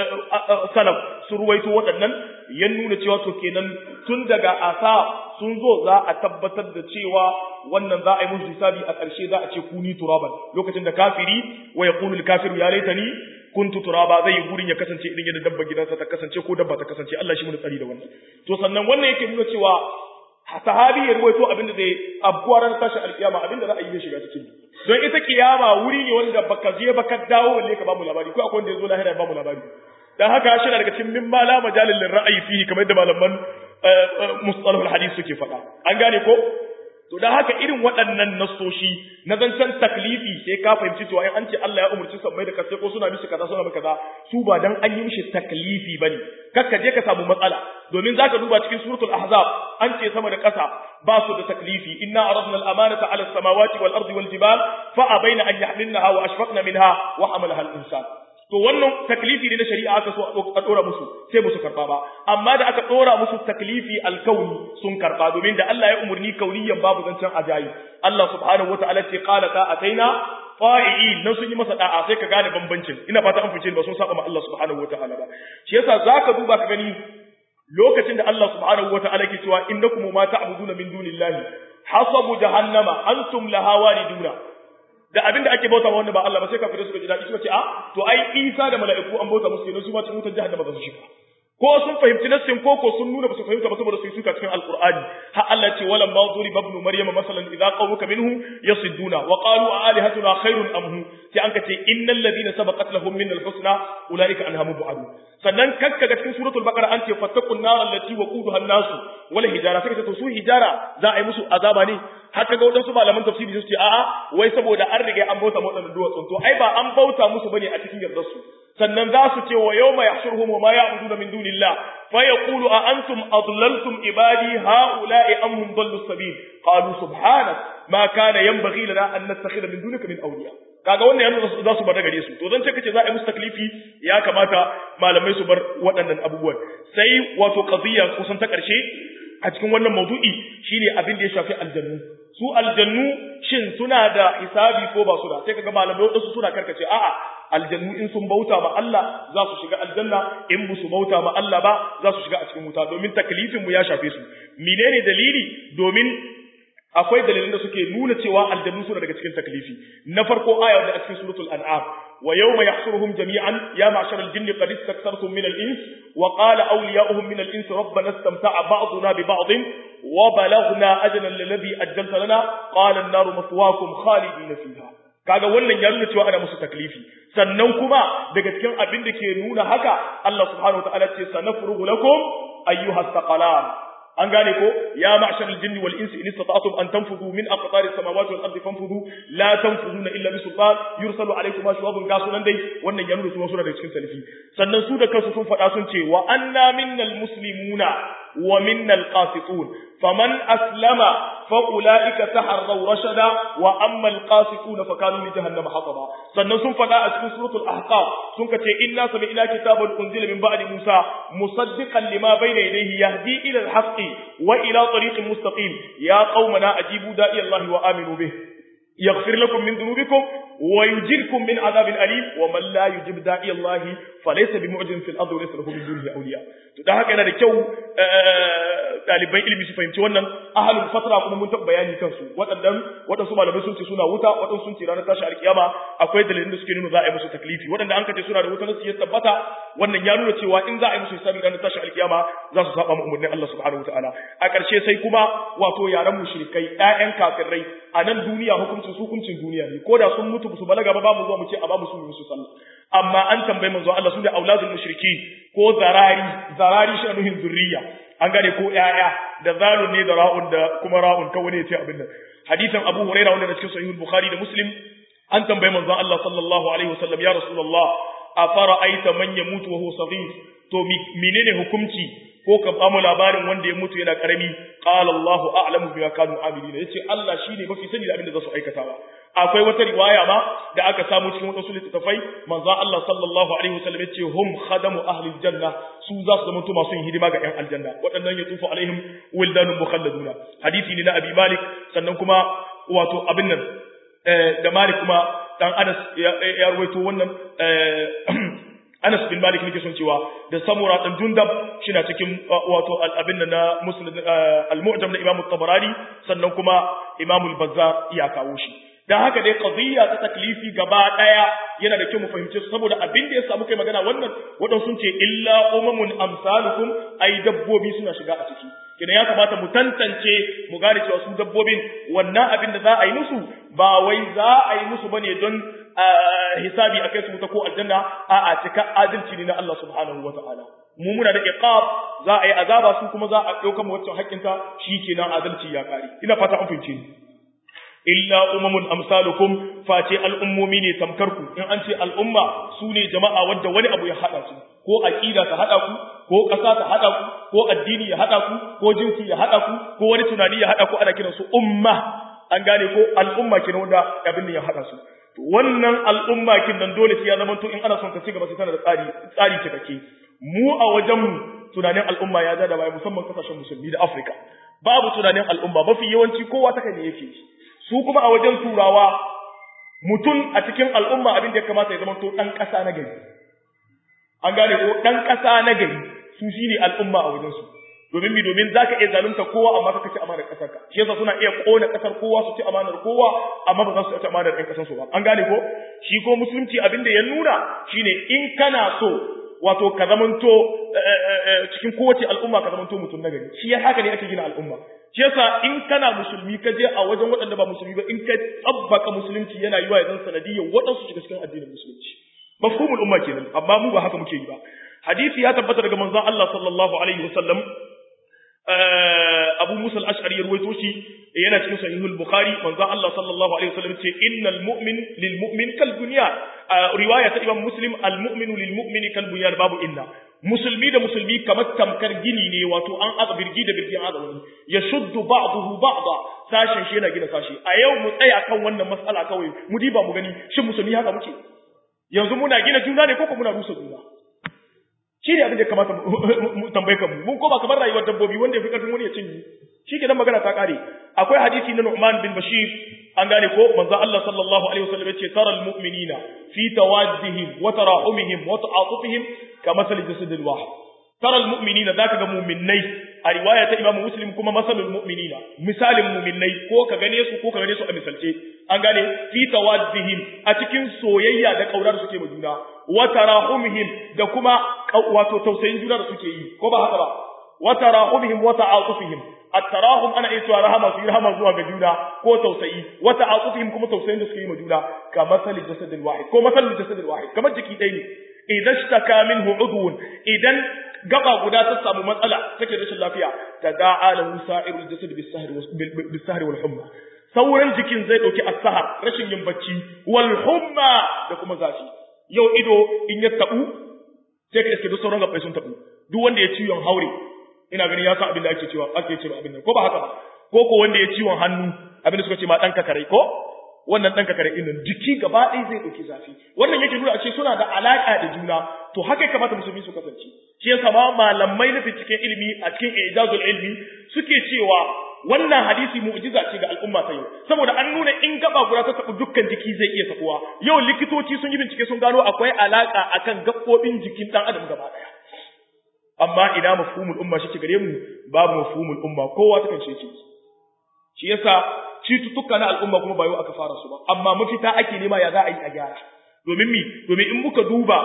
salaf su ruwaito waɗannan ya nuna cewa to kenan tun daga asa sun zo za a tabbatar da cewa wannan za a yi musu hisabi a ƙarshe za a ce kuni turaban lokacin da kafiri wa yaqulu al-kafiru ya laitani kuntu turaba zai yi gurin ya kasance irin yadda dabba gidansa ta kasance ko dabba ta kasance Allah shi mun tsari da wannan to sannan wannan yake nuna cewa sahabi ya ruwaito abinda zai abkuwa ran tashi alkiyama abinda za a yi shiga cikin don ita kiyama wuri ne wanda baka je baka dawo walle ka bamu labari ko akwai wanda ya zo lahira ya bamu labari dan haka shi daga cikin mimma la majalil ra'ayi fihi kamar yadda malaman mustalahul hadith suke faɗa an gane ko to dan haka irin waɗannan nasoshi na zancen taklifi sai ka fahimci cewa in an ce Allah ya umurci sammai da kasai ko suna mishi kaza suna mishi kaza su ba dan an yi mishi taklifi bane kakka je ka samu matsala domin zaka duba cikin suratul ahzab an ce sama da ƙasa ba su da taklifi inna aradna al-amanata 'ala as-samawati wal ardi wal jibal fa abaina an yahmilnaha wa ashfaqna minha wa hamalaha al-insan to wannan taklifi ne na shari'a aka so a dora musu sai musu karba ba amma da aka dora musu taklifi alkauni sun karba domin da Allah ya umurni kauniyan babu zancen ajayi Allah subhanahu wataala ce qala ta ataina fa'i'in nan sun yi masa da'a sai ka gane bambancin ina fata an fice ba sun saba ma Allah subhanahu wataala ba shi yasa zaka duba ka gani lokacin da Allah subhanahu wataala ke cewa innakum ma ta'buduna min dunillahi hasabu jahannama antum laha wariduna da abin da ake bauta wanda ba Allah ba sai kafirai suka ji daɗi suka ce a to ai Isa da mala'iku an bauta musu kenan su ma cikin wutar jahannama za su shiga ko sun fahimci nassin ko ko sun nuna ba su fahimta ba saboda su yi suka cikin alqur'ani ha Allah ce wala ma zuri ibn maryama masalan idza qawmuka minhu yasidduna wa qalu a alihatuna khairun am hu sai an kace innal ladina sabaqat lahum min al-husna ulaika anha mubadu sannan kakka ga cikin suratul baqara an ce fattaqun nar allati waquduha an-nas wal hijara sai ka to su hijara za a yi musu azaba ne haka ga wadansu malaman tafsiri su ce a'a wai saboda an riga an bauta mu wadannan duwatsun to ai ba an bauta musu bane a cikin yardar su sannan za su ce wa yawma yahshuruhum wa ma ya'buduna min dunillah fa yaqulu a antum adlaltum ibadi haula'i am hum dallu sabil qalu subhanak ma kana yanbaghi lana an nattakhidha min dunika min awliya kaga wannan yanzu za su bar gare su to zan ce kace za a yi musu taklifi ya kamata malamai su bar waɗannan abubuwan sai wato qadiyya kusan ta ƙarshe a cikin wannan maudu'i shine abin da ya shafi aljannu su aljannu shin suna da hisabi ko ba su da sai kaga malamai wadansu suna karkace a'a aljannu in sun bauta ma Allah za su shiga aljanna in ba su bauta ma Allah ba za su shiga a cikin wuta domin taklifin mu ya shafe su menene dalili domin akwai dalilin da suke nuna cewa aljannu suna daga cikin taklifi na farko aya da a cikin suratul an'am wa yawma yahshuruhum jami'an ya ma'shar al-jinni qad istaktartum min al-ins wa qala awliya'uhum min al-ins rabbana istamta'a ba'duna bi ba'd wa balaghna ajala alladhi ajjalta lana qala an-naru maswaakum khalidina fiha kaga wannan ya nuna cewa ana musu taklifi sannan kuma daga cikin abin da ke nuna haka Allah subhanahu wa ta'ala ce sanafrugu lakum ayyuhas thaqalan an gane ko ya ma'shar al-jinn wal insi in istata'tum an tanfudu min aqtari samawati wal ardi fanfudu la tanfuduna illa bi sultan yursalu alaykum ashwabun gasunan dai wannan ya nuna su suna da cikin talifi sannan su da kansu sun faɗa sun ce wa anna minnal muslimuna wa minnal qasitun faman aslama fa ulaika taharraw rashada wa amma al-qasituna fa kanu li jahannama hataba sannan sun faɗa a cikin suratul ahqaf sun kace inna sami'na kitaban unzila min ba'di musa musaddiqan lima bayna yadayhi yahdi ila al-haqqi وإلى طريق مستقيم يا قومنا أجيبوا داعي الله وآمنوا به يغفر لكم من ذنوبكم ويجركم من عذاب أليم ومن لا يجب داعي الله فليس بمعجز في الأرض وليس له من دونه أولياء da haka yana da kyau ɗaliban ilimi su fahimci wannan ahalul fatra kuma mun taɓa bayani kansu waɗannan waɗansu malamai sun ce suna wuta waɗansu sun ce ranar tashi alkiyama akwai dalilin da suke nuna za a yi musu taklifi waɗanda an kace suna da wuta nasu ya tabbata wannan ya nuna cewa in za a yi musu hisabi ranar tashi alkiyama za su saba umarnin Allah subhanahu wataala a ƙarshe sai kuma wato yaran mushrikai ƴaƴan kafirai a nan duniya hukuncin su hukuncin duniya ne ko da sun mutu su balaga ba ba mu zuwa mu ce a ba mu su musu sallah amma an tambayi manzo Allah su da auladul mushriki ko zarari zarari shi nuhin zurriya an gane ko ƴaƴa da zalun ne da ra'un da kuma ra'un kawai ne ya ce abin nan hadisin Abu Hurairah wanda da cikin sahih Bukhari da Muslim an tambayi manzo Allah sallallahu alaihi wasallam ya rasulullah afara aita man yamutu wa huwa saghir to menene hukunci ko ka ba mu labarin wanda ya mutu yana karami qala Allah a'lamu bima kanu amilina yace Allah shine mafi sani da abin da za su aikatawa akwai wata riwaya ma da aka samu cikin wasu littattafai manzo Allah sallallahu alaihi wasallam yace hum khadamu ahli aljanna su za su zama masu yin hidima ga 'yan aljanna waɗannan ya tufu alaihim wildanun mukhalladuna hadisi ne na abi malik sannan kuma wato abin nan da malik kuma dan anas ya ruwaito wannan Anas bin Malik nake son cewa da Samura dan Jundab shina cikin wato al-abin na Muslim al-Mu'jam na Imam tabarani sannan kuma Imam al-Bazzar ya kawo shi dan haka dai qadiyya ta taklifi gaba daya yana da kyau mu fahimce su saboda abin da ya samu kai magana wannan wadan sun ce illa umamun amsalukum ai dabbobi suna shiga a ciki kina ya kamata mu tantance mu gane cewa su dabbobin wannan abin da za a yi musu ba wai za a yi musu bane don hisabi akai su ta ko aljanna a a cika adalci ne na Allah subhanahu wataala mu muna da iqab za a yi azaba su kuma za a dauka mu wacce haƙƙinta shikenan adalci ya kare ina fata an fahimce ni illa umamun amsalukum face al'ummomi ne tamkarku in an ce al'umma su ne jama'a wadda wani abu ya haɗa su ko aqida ta haɗa ku ko ƙasa ta haɗa ku ko addini ya haɗa ku ko jinsi ya haɗa ku ko wani tunani ya haɗa ku ana kiran su umma an gane ko al'umma kenan wanda abin ya haɗa su to wannan al'umma kin nan dole sai ya zama to in ana son ta ci gaba sai tana da tsari tsari cikakke mu a wajen mu tunanin al'umma ya da baya musamman kasashen musulmi da Afirka babu tunanin al'umma mafi yawanci kowa ta ne yake su kuma a wajen turawa mutum a cikin al'umma abin da ya kamata ya zama to ɗan ƙasa na gari an gane ko ɗan ƙasa na gari su shi ne al'umma a wajensu domin mi domin zaka iya zalunta kowa amma kaka ci amanar kasar ka shi yasa suna iya kona kasar kowa su ci amanar kowa amma ba za su ci amanar ɗan kasar su ba an gane ko shi ko musulunci abin da ya nuna shine in kana so wato ka zamanto cikin kowace al'umma ka zamanto mutum na gari shi ya haka ne ake gina al'umma shi yasa in kana musulmi ka je a wajen waɗanda ba musulmi ba in ka tsabbaka musulunci yana yiwa ya zan sanadiyyar waɗansu shiga cikin addinin musulunci mafhumul umma kenan amma mu ba haka muke yi ba hadisi ya tabbata daga manzon Allah sallallahu alaihi wasallam Abu Musa al-Ash'ari ya ruwaito shi yana cikin sahihul Bukhari manzon Allah sallallahu alaihi wasallam ce innal mu'min lil mu'min kal bunyan riwaya ta Imam Muslim al mu'minu lil mu'mini kal bunyan babu inna musulmi da musulmi kamar tamkar gini ne wato an aza birgi da birgin aza wani ya shuddu ba'dahu ba'da sashen shi yana gina sashi a yau mu tsaya kan wannan matsala kawai mu diba mu gani shin musulmi haka muke yanzu muna gina juna ne ko ko muna rusa juna shi ne abin da ya kamata mu tambaye kanmu mun koma kamar rayuwar dabbobi wanda ya fi karfin wani ya cinye shi ke nan magana ta kare akwai hadisi na Nu'man bin Bashir an gane ko manzo Allah sallallahu alaihi wasallam yace taral mu'minina fi tawaddihim wa tarahumihim wa ta'atufihim kama sal jasadil wahid taral mu'minina zaka ga mu'minnai a riwaya ta Imam Muslim kuma masalul mu'minina misalin mu'minnai ko ka gane su ko ka gane su a misalce an gane fi tawaddihim a cikin soyayya da kaura da suke ma juna wa tarahumihim da kuma wato tausayin juna da suke yi ko ba haka ba wa tarahumihim wa ta'atufihim at-tarahum ana iya cewa rahama su yi rahama zuwa ga juna ko tausayi wa ta'atufihim kuma tausayin da suke yi ma juna ka masali jasadil wahid ko masali jasadil wahid kamar jiki ɗaya ne idan shtaka minhu udwun idan gaba guda ta samu matsala take rashin lafiya tada'a lahu sa'irul jasad bis-sahri wal humma sauran jikin zai dauki as-sahar rashin yin bacci wal humma da kuma zafi yau ido in ya tabu sai ka iske duk sauran gabai sun tabu duk wanda ya ciwon haure ina gani ya san abin da ake cewa ake cewa abin nan ko ba haka ba ko ko wanda ya ciwon hannu abin da suka ce ma dan kakarai ko wannan dan kakarai din nan jiki gaba ɗaya zai dauki zafi wannan yake nuna a ce suna da alaka da juna to haka ya kamata musulmi su kasance shi yasa ma malamai na binciken ilimi a cikin ijazul ilmi suke cewa wannan hadisi mu'jiza ce ga al'umma ta yau saboda an nuna in gaba guda ta tabu dukkan jiki zai iya tabuwa yau likitoci sun yi bincike sun gano akwai alaka akan gaɓoɓin jikin dan adam gaba daya amma ina mafhumul umma shi gare mu babu mafhumul umma kowa ta kance ce shi yasa cututtuka na al'umma kuma ba yau aka fara su ba amma mafita ake nema ya za a yi a gyara domin mi domin in muka duba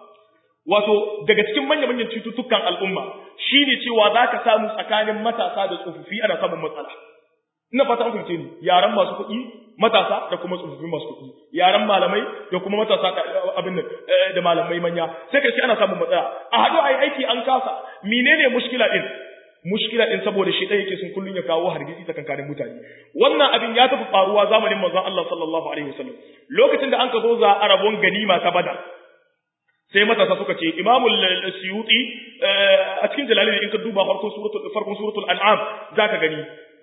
wato daga cikin manya-manyan cututtukan al'umma shine cewa za ka samu tsakanin matasa da tsofaffi ana samun matsala ina fata an fahimce ni yaran masu kuɗi matasa da kuma tsofaffin masu kuɗi yaran malamai da kuma matasa abin nan da malamai manya sai ka ce ana samun matsala a haɗu a yi aiki an kasa menene mushkila din mushkila din saboda shi ɗaya yake sun kullun ya kawo hargitsi tsakankanin mutane wannan abin ya tafi faruwa zamanin manzon Allah sallallahu alaihi wasallam lokacin da an ka zo za a rabon ganima ta badar sai matasa suka ce imamul suyuti a cikin jalalin in ka duba farkon suratul farkon suratul an'am zaka gani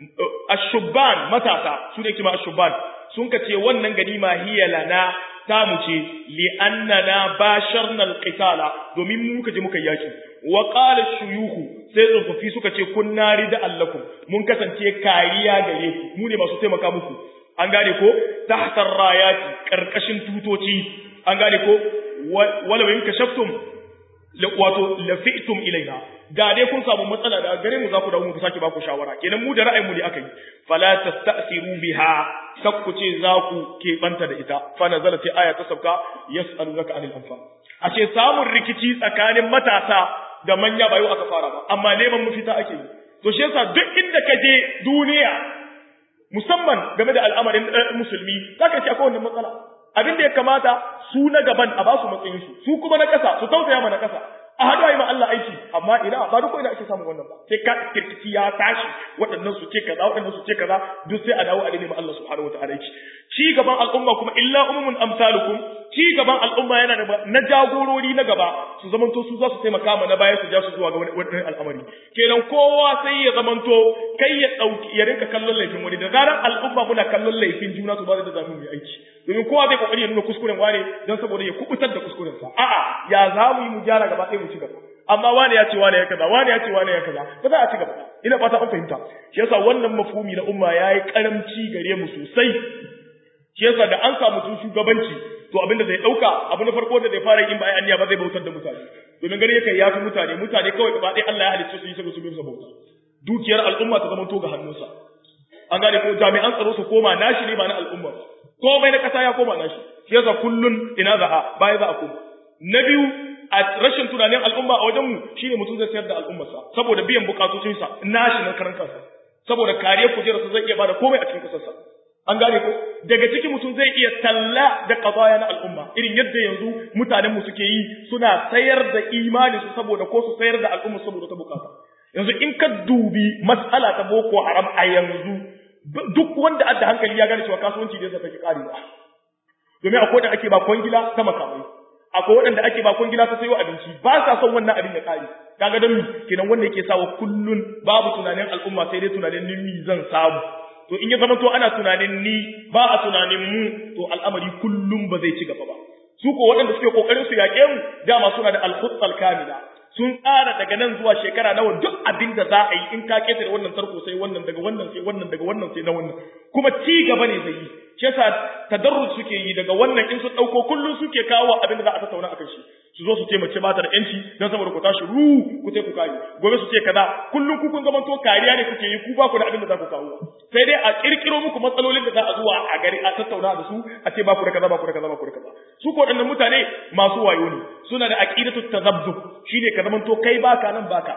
ashubban matasa su ne kima ashubban sun ka ce wannan ganima hiya lana ta mu ce li annana basharna alqitala domin mu muka je muka yaki wa qala shuyukhu sai tsofaffi suka ce kunna rida allakum mun kasance kariya gare ku mu ne masu taimaka muku an gane ko tahtar rayati karkashin tutoci an gane ko wala in kashaftum wato lafi'tum ilaina da dai kun samu matsala da gare mu za ku dawo mu sake ba ku shawara kenan mu da ra'ayin mu ne akai fala tasta'siru biha sakku ce za ku ke banta da ita fa nazala sai aya ta sauka yas'alunaka anil anfal ashe samun rikici tsakanin matasa da manya ba yau aka fara ba amma neman mafita ake yi to shi yasa duk inda ka je duniya musamman game da al'amarin musulmi zaka ce akwai wannan matsala abin da ya kamata su na gaban a ba su matsayin su su kuma na ƙasa su tausaya ma na ƙasa a haɗu ayi ma Allah aiki amma ina ba duk ina ake samun wannan ba sai ka kirkiki ya tashi waɗannan su ce kaza waɗannan su ce kaza duk sai a dawo a dane ma Allah subhanahu wataala aiki ci gaban al'umma kuma illa umumun amsalukum ci gaban al'umma yana da na jagorori na gaba su zamanto su za su taimaka ma na baya su ja su zuwa ga wani al'amari kenan kowa sai ya zamanto kai ya dauki ya rinka kallon laifin wani da zarar al'umma muna kallon laifin juna su ba da zamu yi aiki domin kowa zai kokari ya nuna kuskuren wane don saboda ya kubutar da kuskuren sa a'a ya za mu yi mu gyara gaba ɗaya mu ci gaba amma wane ya ce wane ya kaza wane ya ce wane ya kaza ba za a ci gaba ina fata an fahimta shi yasa wannan mafhumi na umma yayi karamci gare mu sosai shi yasa da an samu tun shugabanci to abin da zai dauka abu na farko da zai fara yin bayan aniya ba zai bautar da mutane domin gani yake ya fi mutane mutane kawai gaba ɗaya Allah ya halicce su yi saboda su bi bauta dukiyar al'umma ta zama to ga hannunsa an gane ko jami'an tsaro su koma nashi ne ba na al'umma ba komai na kasa ya koma nashi shi yasa kullun ina za a baya za a koma na biyu a rashin tunanin al'umma a wajen mu shine mutum zai sayar da al'ummarsa saboda biyan bukatocinsa nashi na karan kansa saboda kariyar kujerarsa zai iya bada komai a cikin kasarsa an gane ko daga ciki mutum zai iya talla da qadaya na al'umma irin yadda yanzu mutanen mu suke yi suna sayar da imani su saboda ko su sayar da al'umma saboda ta bukata yanzu in ka dubi mas'ala ta boko haram a yanzu duk wanda adda hankali ya gane cewa kasuwanci da yasa take karewa domin akwai da ake ba kwangila ta makamai akwai waɗanda ake ba kwangila ta sayo abinci ba sa son wannan abin ya kare kaga don mi kenan wanda yake sawa kullun babu tunanin al'umma sai dai tunanin ni zan samu to in ya zama to ana tunanin ni ba a tunanin mu to al'amari kullum ba zai ci gaba ba su ko waɗanda suke kokarin su yaƙe mu dama suna da al kamila sun tsara daga nan zuwa shekara nawa duk abin da za a yi in ka ketare wannan tarko sai wannan daga wannan sai wannan daga wannan sai na wannan kuma ci gaba ne zai yi shi yasa tadarrus suke yi daga wannan in sun dauko kullun suke kawo abin da za a tattauna akan shi su zo su ce mace ba ta da yanci dan saboda ku tashi ru ku ce ku kare gobe su ce kaza kullun ku kun zamanto kariya ne kuke yi ku ba ku da abin da za ku kawo sai dai a kirkiro muku matsalolin da za a zuwa a gari a tattauna da su a ce ba ku da kaza ba ku da kaza ba ku da kaza su ko waɗannan mutane masu wayo ne suna da aqidatu tazabbub shine ka zamanto kai baka nan baka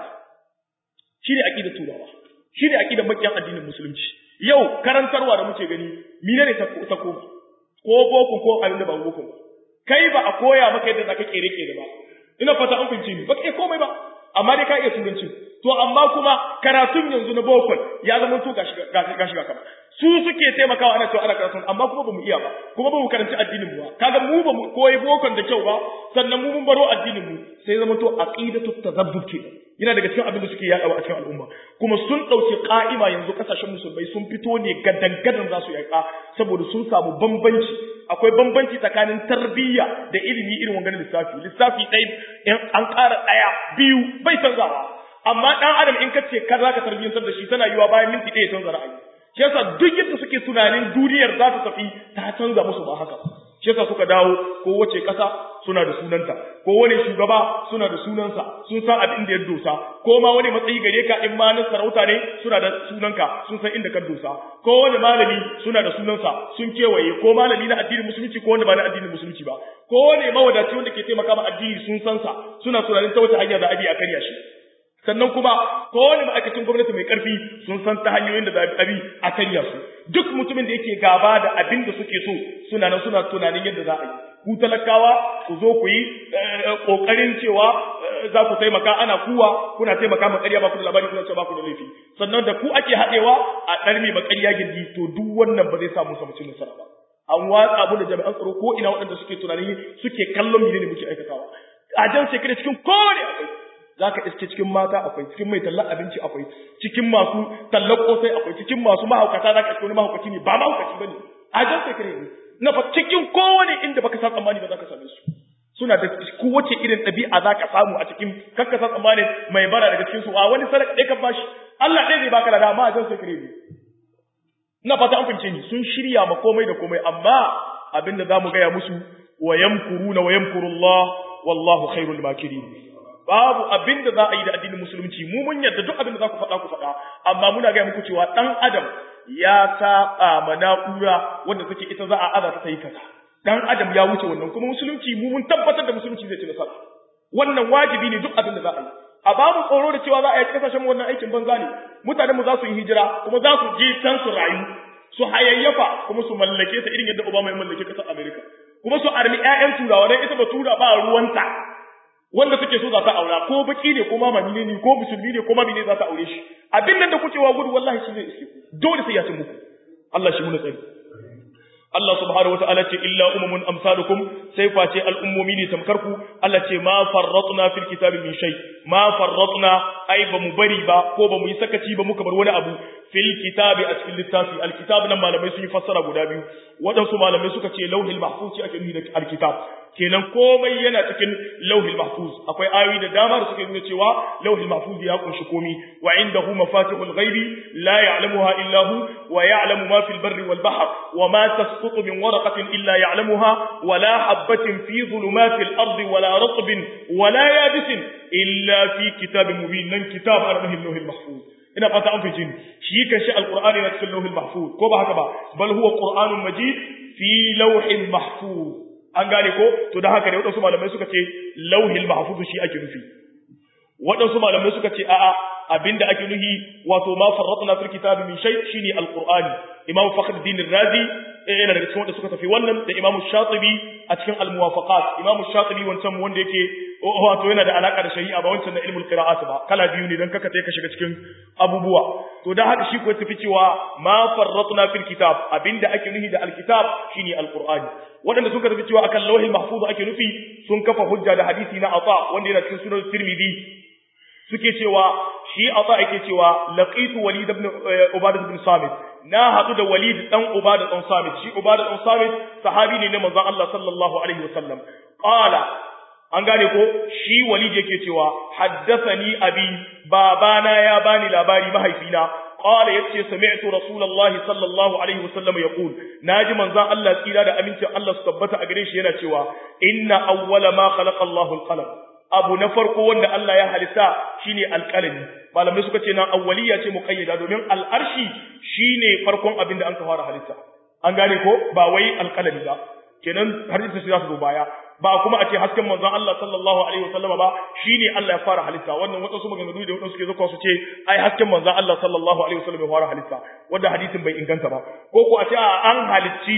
shine aqidatu turawa shine aqidar makiyan addinin musulunci yau karantarwa da muke gani mine ne ta koma ko boko ko abin da ba boko ba kai ba a koya maka yadda zaka kere kere ba ina fata an fince ni ba kai komai ba amma dai ka iya turanci to amma kuma karatun yanzu na boko ya zama to gashi gashi kama su suke taimakawa ana cewa ana karatun amma kuma bamu iya ba kuma bamu karanci addinin mu ba kaga mu bamu koyi bokon da kyau ba sannan mu mun baro addinin mu sai zama to aqidatu tazabbub kenan yana daga cikin abin da suke yaɗawa a cikin al'umma kuma sun ɗauki ƙa'ima yanzu ƙasashen musulmai sun fito ne gadan-gadan za su yaƙa saboda sun samu bambanci akwai bambanci tsakanin tarbiyya da ilimi irin wanganin lissafi lissafi ɗaya in an ƙara ɗaya biyu bai canzawa amma ɗan adam in ka ce ka za ka tarbiyyantar da shi tana yiwa bayan minti ɗaya canza ra'ayi shi yasa duk yadda suke tunanin duniyar za ta tafi ta canza musu ba haka shi yasa suka dawo kowace ƙasa suna da sunanta ko wani shugaba suna da sunansa sun san abin da ya dosa ko ma wani matsayi gare ka in ma na sarauta ne suna da sunanka sun san inda ka dosa ko wani malami suna da sunansa sun kewaye ko malami na addinin musulunci ko wanda ba na addinin musulunci ba ko wani mawadaci wanda ke taimaka ma addini sun san sa suna tunanin ta wata hanya za a bi a karya shi sannan kuma ko wani ma'aikacin gwamnati mai karfi sun san ta hanyoyin da za a bi a karya su duk mutumin da yake gaba da abin da suke so suna nan suna tunanin yadda za a yi ku talakawa ku zo ku yi kokarin cewa za ku taimaka ana kuwa kuna taimaka ma ƙarya ba ku da labari kuna cewa ba ku da laifi sannan da ku ake haɗewa a ɗarmi ma ƙarya gindi to duk wannan ba zai samu samu cin nasara ba an watsa mu da jami'an tsaro ko ina waɗanda suke tunani suke kallon mene ne muke aikatawa a jan shekara cikin kowane akwai za ka iske cikin mata akwai cikin mai tallar abinci akwai cikin masu tallar kosai akwai cikin masu mahaukata za ka iske wani mahaukaci ne ba mahaukaci ba ne a jan shekara ne na fa cikin kowane inda baka san tsammani ba za ka same su suna da kowace irin ɗabi'a za ka samu a cikin kakka san tsammani mai bara daga cikin su a wani sadaka ɗaya ka bashi Allah ɗaya zai baka da dama a jan sai kare ne ina fata an fince ni sun shirya ma komai da komai amma abinda za mu gaya musu wa yamkuruna wa yamkurullah wallahu khairul makirin babu abinda za a yi da addinin musulunci mu mun yarda duk abinda za ku faɗa ku faɗa amma muna gaya muku cewa ɗan adam ya saba ma na'ura wanda take ita za a aza ta yi kaza dan adam ya wuce wannan kuma musulunci mu mun tabbatar da musulunci zai ci nasara wannan wajibi ne duk abin da za a yi a ba mu tsoro da cewa za a yi kasashen wannan aikin banza ne mutanen mu za su yi hijira kuma za su je can su rayu su hayayyafa kuma su mallake ta irin yadda Obama ya mallake kasar America kuma su armi ƴaƴan turawa dan ita ba tura ba ruwanta wanda suke so za ta aura ko baki ne ko mamani ne ko musulmi ne ko mamini ne za ta aure shi abin nan da kuke wa gudu wallahi shi zai iske dole sai ya ci muku Allah shi muna tsari Allah subhanahu wa ta'ala ce illa umamun amsalukum sai face al'ummomi ne tamkar ku Allah ce ma farratna fil kitabi min shay ma farratna ai ba mu bari ba ko ba mu yi sakaci ba muka bar wani abu fil kitabi a cikin littafi alkitab nan malamai sun yi fassara guda biyu waɗansu malamai suka ce lauhil mahfuz ake nufi da alkitab kenan komai yana cikin lauhil mahfuz akwai ayoyi da dama da suke nuna cewa lauhil mahfuz ya kunshi komai wa indahu mafatihul ghaibi la ya'lamuha illa hu wa ya'lamu ma fil barri wal bahr wa ma tasqutu min waraqatin illa ya'lamuha wa la habatin fi dhulumatil ardi wa la ratbin wa la yabisin illa fi kitabin mubin nan kitab arhil lauhil mahfuz ina fata an fice shi kan shi alqur'ani na cikin lauhil mahfuz ko ba haka ba bal huwa qur'anun majid fi lauhin mahfuz an gane ko to da haka ne waɗansu malamai suka ce lauhil mahfuz shi ake nufi waɗansu malamai suka ce a'a abinda ake nuhi wato ma farratna fil kitabi min shay shine alqur'ani imam fakhruddin razi yana daga cikin wanda suka tafi wannan da imam shatibi a cikin almuwafaqat imam shatibi wancan wanda yake wato yana da alaka da shari'a ba wancan da ilmul qira'at ba kala biyu ne dan kaka sai ka shiga cikin abubuwa to dan haka shi ko tafi cewa ma farratna fil kitab abinda ake nuhi da alkitab shine alqur'ani waɗanda suka tafi cewa akan lauhin mahfuz ake nufi sun kafa hujja da hadisi na ata wanda yana cikin sunan tirmidhi suke cewa shi ata yake cewa laqitu walid ibn ubadah ibn samit na hadu da walid dan ubadah dan samit shi ubadah dan samit sahabi ne na manzon Allah sallallahu alaihi wasallam qala an gane ko shi walid yake cewa haddathani abi babana ya bani labari mahaifina قال يتي سمعت رسول الله صلى الله عليه وسلم يقول ناجي منزان الله تيرا da amincin Allah su tabbata a gare shi yana cewa inna awwala ma khalaqa Allahu al-qalam abu na farko wanda Allah ya halitta shine alqalami malamai suka ce nan awwaliya ce muqayyada domin al-arshi shine farkon abin da an ka fara halitta an gane ko ba wai alqalami ba kenan hadisi sai za su zo baya ba kuma a ce hasken manzon Allah sallallahu alaihi wasallam ba shine Allah ya fara halitta wannan wadansu maganganu da wadansu suke zuwa su ce ai hasken manzon Allah sallallahu alaihi wasallam ya fara halitta wanda hadisin bai inganta ba ko ko a ce an halicci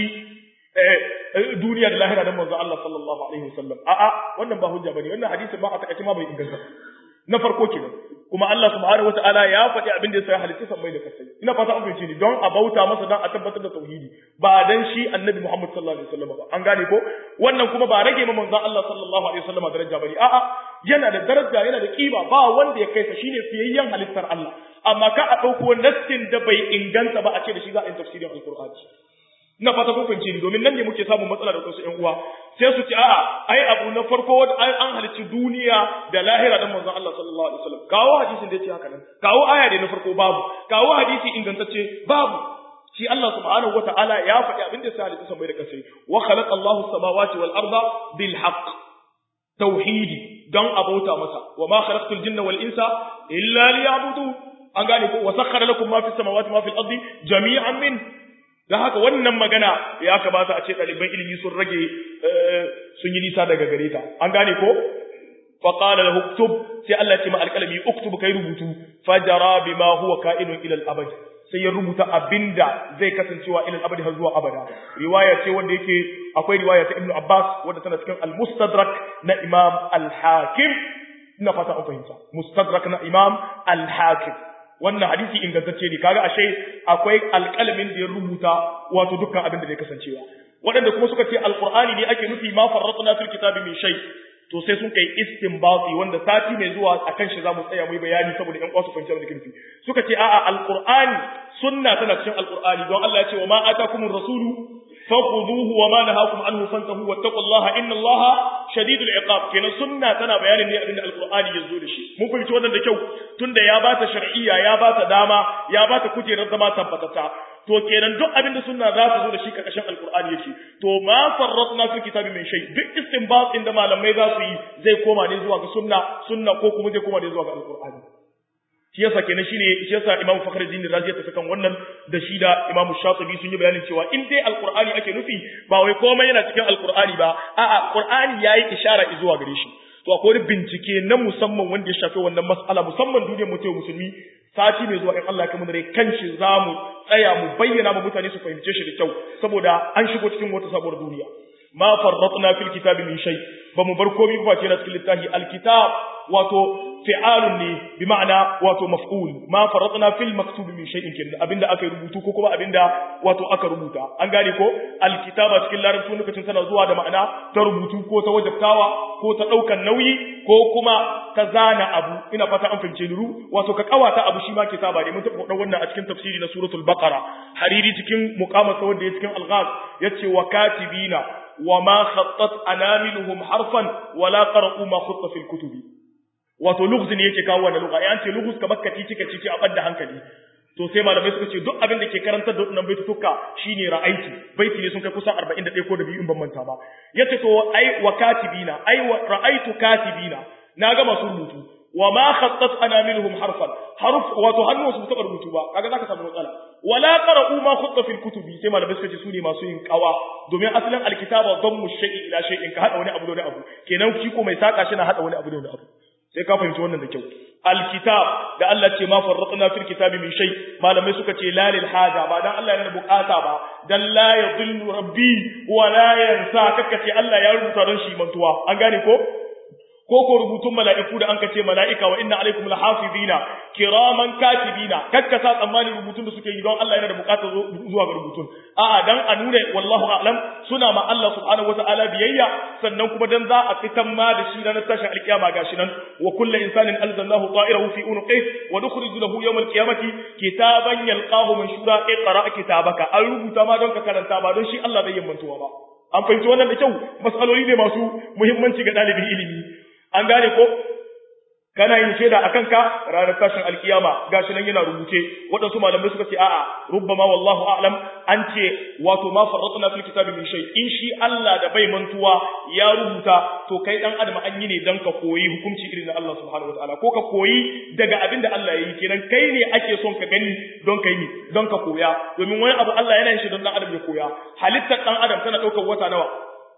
duniya da lahira da manzon Allah sallallahu alaihi wasallam a'a wannan ba hujja bane wannan hadisin ba a takaice ma bai inganta na farko kenan kuma Allah subhanahu wataala ya faɗi abin da ya sai halitta sammai da kasai ina fata an fahimce ni don a bauta masa don a tabbatar da tauhidi ba dan shi annabi Muhammad sallallahu alaihi wasallam ba an gane ko wannan kuma ba rage ma manzon Allah sallallahu alaihi wasallam daraja bane a'a yana da daraja yana da kima ba wanda ya kai sa shine fiyayyen halittar Allah amma ka a dauko nassin da bai inganta ba a ce da shi za a yi tafsirin alqur'ani ina fata kun fahimce ni domin nan ne muke samun matsala da wasu ƴan uwa sai su ce a'a ai abu na farko wanda an halicci duniya da lahira dan manzon Allah sallallahu alaihi wasallam kawo hadisin da yace haka nan kawo aya da na farko babu kawo hadisi ingantacce babu shi Allah subhanahu wataala ya faɗi abin da sai halitta sabai da kasai wa khalaqa Allahu samawati wal arda bil haqq tauhidi dan abauta masa wa ma khalaqtul jinna wal insa illa liya'budu an gane ko wa sakhkhara lakum ma fis samawati ma fil ardi jami'an min don haka wannan magana ya kamata a ce ɗaliban ilimi sun rage sun yi nisa daga gare ta an gane ko faƙala da uktub sai Allah ce ma alƙalami uktub kai rubutu fajara bima huwa ka'inun ilal abad sai ya rubuta abinda zai kasancewa ilal abad har zuwa abada riwaya ce wanda yake akwai riwaya ta Ibn Abbas wanda tana cikin al-Mustadrak na Imam al-Hakim ina fata an fahimta Mustadrak na Imam al-Hakim wannan hadisi ingantacce ne kaga ashe akwai alƙalamin da ya rubuta wato dukkan abin da zai kasancewa waɗanda kuma suka ce alƙur'ani ne ake nufi ma farratna fil kitabi min shay to sai sun kai istinbati wanda sati mai zuwa akan shi zamu tsaya mu bayani saboda ƴan kwasu fahimta da kinfi suka ce a'a alƙur'ani sunna tana cikin alƙur'ani don Allah ya ce wa ma atakumur rasulu faquduhu wa ma nahakum anhu fantahu wattaqullaha innallaha shadidul iqab kenan sunna tana bayanin ne abinda alqur'ani yazo da shi mun fahimci wannan da kyau tunda ya bata shar'iyya ya bata dama ya bata kujerar zama tabbatata to kenan duk abinda sunna za ta zo da shi karkashin alqur'ani yake to ma farratna fi kitabi min shay duk istinbat inda malamai za su yi zai koma ne zuwa ga sunna sunna ko kuma zai koma ne zuwa ga alqur'ani shi yasa kenan shine shi yasa Imam Fakhruddin Razi ya tafi kan wannan da shi da Imam Shatibi sun yi bayanin cewa in dai Alqur'ani ake nufi ba wai komai yana cikin Alqur'ani ba a'a Qur'ani yayi ishara zuwa gare shi to akwai wani bincike na musamman wanda ya shafi wannan mas'ala musamman duniyar mutum musulmi sati mai zuwa in Allah ya kamar kan shi zamu tsaya mu bayyana ma mutane su fahimce shi da kyau saboda an shigo cikin wata sabuwar duniya ma farratna fil kitabi min shay ba mu bar komai ba ce na cikin littafi alkitab wato fi'alun ne bi ma'ana wato maf'ul ma faratna fil maktubi min shay'in kin abinda aka rubutu ko kuma abinda wato aka rubuta an gane ko alkitaba cikin larabci lokacin tana zuwa da ma'ana ta rubutu ko ta wajabtawa ko ta daukan nauyi ko kuma ta zana abu ina fata an fahimce ni wato ka kawata abu shi ma kitaba ne mun taɓa wannan a cikin tafsiri na suratul baqara hariri cikin muqamata wanda ya cikin alghaz yace wa katibina wa ma khattat anamiluhum harfan wala qara'u ma khutta fil kutubi wato lughz ne yake kawo wannan lugha an ce lughz kamar kaci cika cici a badda hankali to sai malamai suka ce duk abin da ke karantar da wannan baitutuka shine ra'aiti baiti ne sun kai kusan 41 ko da biyu in ban manta ba yace to ai wa katibina ai wa ra'aitu katibina na ga masu rubutu wa ma khattat anamiluhum harfan harf wato hannu su taba rubutu ba kaga zaka samu matsala wala qara'u ma khutta fil kutubi sai malamai suka ce su ne masu yin kawa domin asalin alkitaba dammu shay'in ila shay'in ka hada wani abu da wani abu kenan shi ko mai saka shi na hada wani abu da wani abu sai ka fahimci wannan da kyau alkitab da Allah ce ma farratna fil kitabi min shay malamai suka ce la lil haja ba dan Allah yana bukata ba dan la yadhillu rabbi wa la yansa kaka ce Allah ya rubuta don shi mantuwa an gane ko ko ko rubutun mala'iku da an kace mala'ika wa inna alaikum lahafizina kiraman katibina kakka sa tsammanin rubutun da suke yi don Allah yana da bukatar zuwa ga rubutun a'a dan a nuna wallahu a'lam suna ma Allah subhanahu wata'ala biyayya sannan kuma dan za a fitan ma da shi ranar tashin alkiyama gashi nan wa kullu insanin alzalnahu ta'irahu fi unqihi wa nukhriju lahu yawm alqiyamati kitaban yalqahu manshura iqra kitabaka an rubuta ma don ka karanta ba don shi Allah zai yammantuwa ba an fahimci wannan da kyau masaloli ne masu muhimmanci ga dalibin ilimi an gane ko kana yin shaida akan ka ranar tashin alkiyama gashi nan yana rubuce waɗansu malamai suka ce a'a rubbama wallahu a'lam an ce wato ma farratna fil kitabi min shay in shi Allah da bai mantuwa ya rubuta to kai dan adam an yi ne dan ka koyi hukunci irin na Allah subhanahu wataala ko ka koyi daga abin da Allah ya yi kenan kai ne ake son ka gani don kai ne don ka koya domin wani abu Allah yana yin shi don dan adam ya koya halittar dan adam tana ɗaukar wata nawa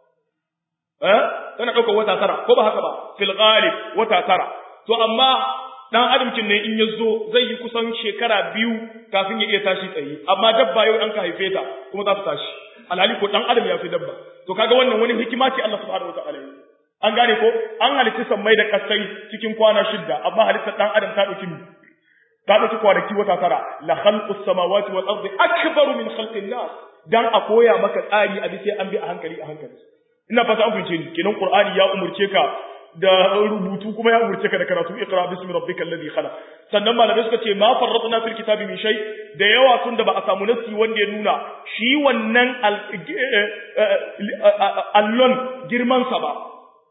eh tana ɗaukar wata tara ko ba haka ba fil ghalib wata tara to amma dan adamcin ne in ya zo zai yi kusan shekara biyu kafin ya iya tashi tsaye amma dabba yau an ka haife ta kuma za ta tashi alhali ko dan adam ya fi dabba to kaga wannan wani hikima ce Allah subhanahu wataala yi an gane ko an halitta sammai da kasai cikin kwana shidda amma halittar dan adam ta dauki ta dauki kwanaki wata tara la khalqus samawati wal ardi akbaru min khalqin nas dan a koya maka tsari a bisa an bi a hankali a hankali ina fata an fahimce ni kenan qur'ani ya umurce ka da rubutu kuma ya umurce ka da karatu iqra bismi rabbikal ladhi khalaq sannan malamai suka ce ma farratna fil kitabi min shay da yawa tun da ba a samu nasi wanda ya nuna shi wannan allon girman sa ba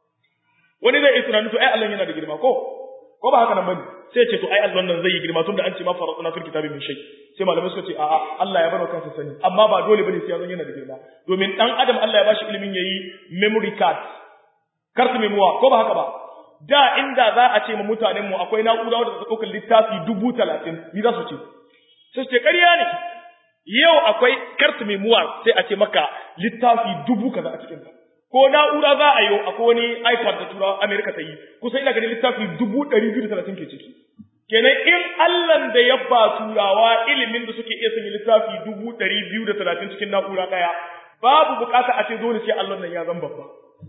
wani zai tunanin to ai allon yana da girma ko ko ba haka nan bane sai ce to ai allon nan zai yi girma tun da an ce ma farratna fil kitabi min shay sai malamai suka ce a'a Allah ya bar kansa sani amma ba dole bane sai ya zan yana da girma domin dan adam Allah ya bashi ilimin yayi memory card kartu memowa ko ba haka ba da inda za a ce ma mutanen mu akwai na'ura wadda ta ɗaukar littafi dubu talatin ni za su ce sai su ce ƙarya ne yau akwai kartu memowa sai a ce maka littafi dubu kaza a cikin ta ko na'ura za a yi akwai wani ipad da turawa amerika ta yi kusan ina ganin littafi dubu ɗari biyu da talatin ke ciki kenan in allan da ya ba turawa ilimin da suke iya sanya littafi dubu ɗari biyu da talatin cikin na'ura ɗaya babu bukata a ce dole sai allon nan ya zan babba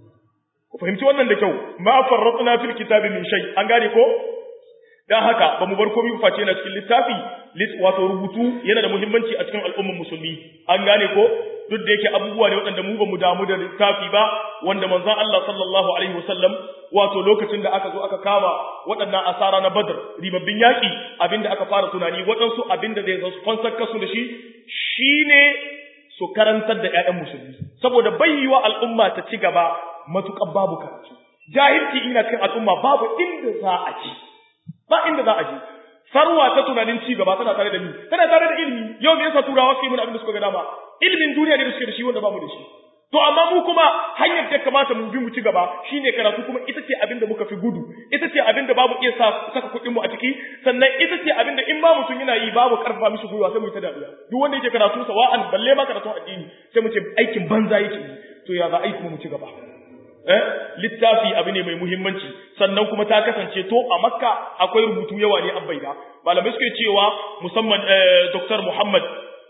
ku fahimci wannan da kyau ma farratna fil kitabi min shay an gane ko dan haka ba mu bar komai face na cikin littafi wato rubutu yana da muhimmanci a cikin al'ummar musulmi an gane ko duk da yake abubuwa ne waɗanda mu ba mu damu da littafi ba wanda manzon Allah sallallahu alaihi wasallam wato lokacin da aka zo aka kama waɗannan asara na Badr ribabbin yaki abinda aka fara tunani waɗansu abinda zai zo su fansar kasu da shi shine su karantar da ƴaƴan musulmi saboda bayyiwa al'umma ta ci gaba matuƙar babu karatu jahilci ina cikin al'umma babu inda za a ci ba inda za a je sarwa ta tunanin ci gaba tana tare da ni tana tare da ilimi yau me yasa turawa suke mun abin da suka ga dama ilimin duniya ne da suke da shi wanda bamu da shi to amma mu kuma hanyar da kamata mu bi mu ci gaba shine karatu kuma ita ce abin da muka fi gudu ita ce abin da babu iya saka kuɗin mu a ciki sannan ita ce abin da in ba mutum yana yi babu karfa mishi gwiwa sai mu yi ta dariya duk wanda yake karatu sawa'an balle ma karatun addini sai mu ce aikin banza yake yi to ya za a yi kuma mu ci gaba eh littafi abu ne mai muhimmanci sannan kuma ta kasance to a makka akwai rubutu yawa ne an baida malamai suke cewa musamman dr muhammad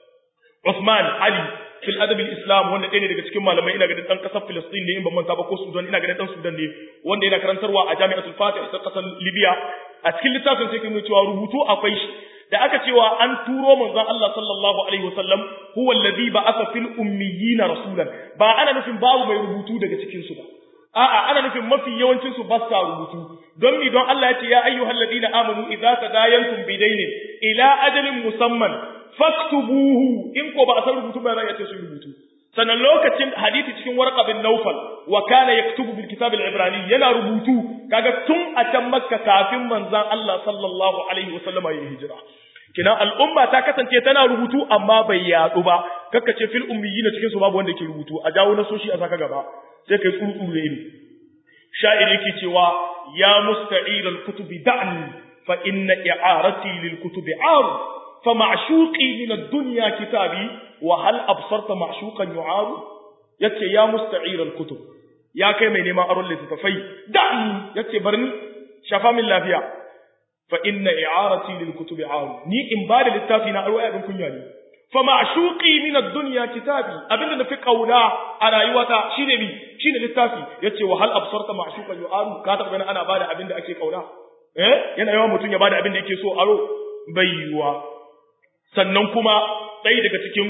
Usman Ali fil adab islam wanda ɗaya ne daga cikin malamai ina ganin ɗan ƙasar Filistin ne in ban manta ba ko Sudan ina ganin ɗan Sudan ne wanda yana karantarwa a Jami'atul Fatih ta ƙasar Libya a cikin littafin sai kuma cewa rubutu akwai shi da aka cewa an turo manzon Allah sallallahu alaihi wasallam huwa alladhi ba'atha fil ummiyina rasulan ba ana nufin babu mai rubutu daga cikin su ba a'a ana nufin mafi yawancin su ba sa rubutu don mi don Allah ya ce ya ayyuhal ladina amanu idza tadayantum bidaynin ila ajalin musamman faktubuhu in ko ba a san rubutu ba za a ce su rubutu sannan lokacin hadisi cikin warqa bin Nawfal wa kana yaktubu bil kitab al ibrani yana rubutu kaga tun a can Makka kafin manzon Allah sallallahu alaihi wasallam ya hijira kina al'umma ta kasance tana rubutu amma bai yadu ba kakka ce fil ummiyina cikin su babu wanda yake rubutu a jawo na soshi a saka gaba sai kai tsurtsuru da ilimi sha'iri yake cewa ya musta'ir al kutubi da'ni fa inna i'arati lil kutubi 'ar fa ma'shuqi min ad-dunya kitabi wa hal absarta ma'shuqan yu'aru yace ya musta'ir al kutub ya kai mai neman aron littafai da'ni yace barni shafa min lafiya fa inna i'arati lil kutubi 'ar ni in ba da littafi na aro abin kunya ne fa ma'shuqi min ad-dunya kitabi abinda nafi kauna a rayuwata shine mi shine littafi yace wa hal absarta ma'shuqan yu'aru ka taba ganin ana bada abinda ake kauna eh yana yawan mutun ya bada abinda yake so aro bai yiwa sannan kuma ɗaya daga cikin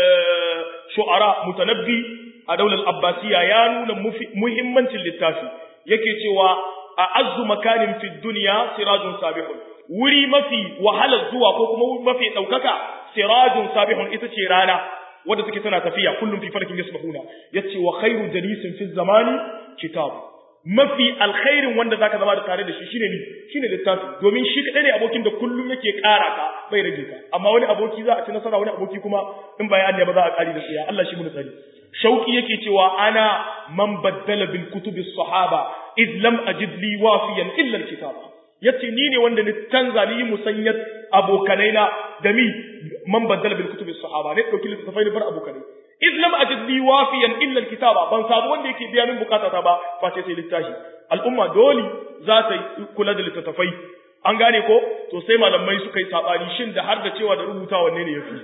shu'ara mutanabbi a daular abbasiya ya nuna muhimmancin littafi yake cewa a azu makanin fi duniya sirajun sabihun wuri mafi wahalar zuwa ko kuma mafi ɗaukaka sirajun sabihun ita ce rana wadda take tana tafiya kullum fi farkin yasbahuna yace wa khairu jalisin fi zamani kitab mafi alkhairin wanda zaka zama da tare da shi shine ni shine littafi domin shi kadai ne abokin da kullum yake ƙara ka bai rage ka amma wani aboki za a ci nasara wani aboki kuma in bayan ba za a ƙari da tsiya Allah shi mun tsari shauki yake cewa ana man baddala bil kutubi sahaba iz lam ajid li wafiyan illa al kitaba yace ni ne wanda ni canza ni musanyat abokanai na da mi man baddala bil kutubi sahaba ne dauki littafai ne bar abokanai iz lam ajid li wafiyan illa al kitaba ban samu wanda yake biya min bukata ba face sai littafi al'umma dole za ta kula da littattafai an gane ko to sai malamai suka yi sabani shin da har da cewa da rubuta wanne ne yafi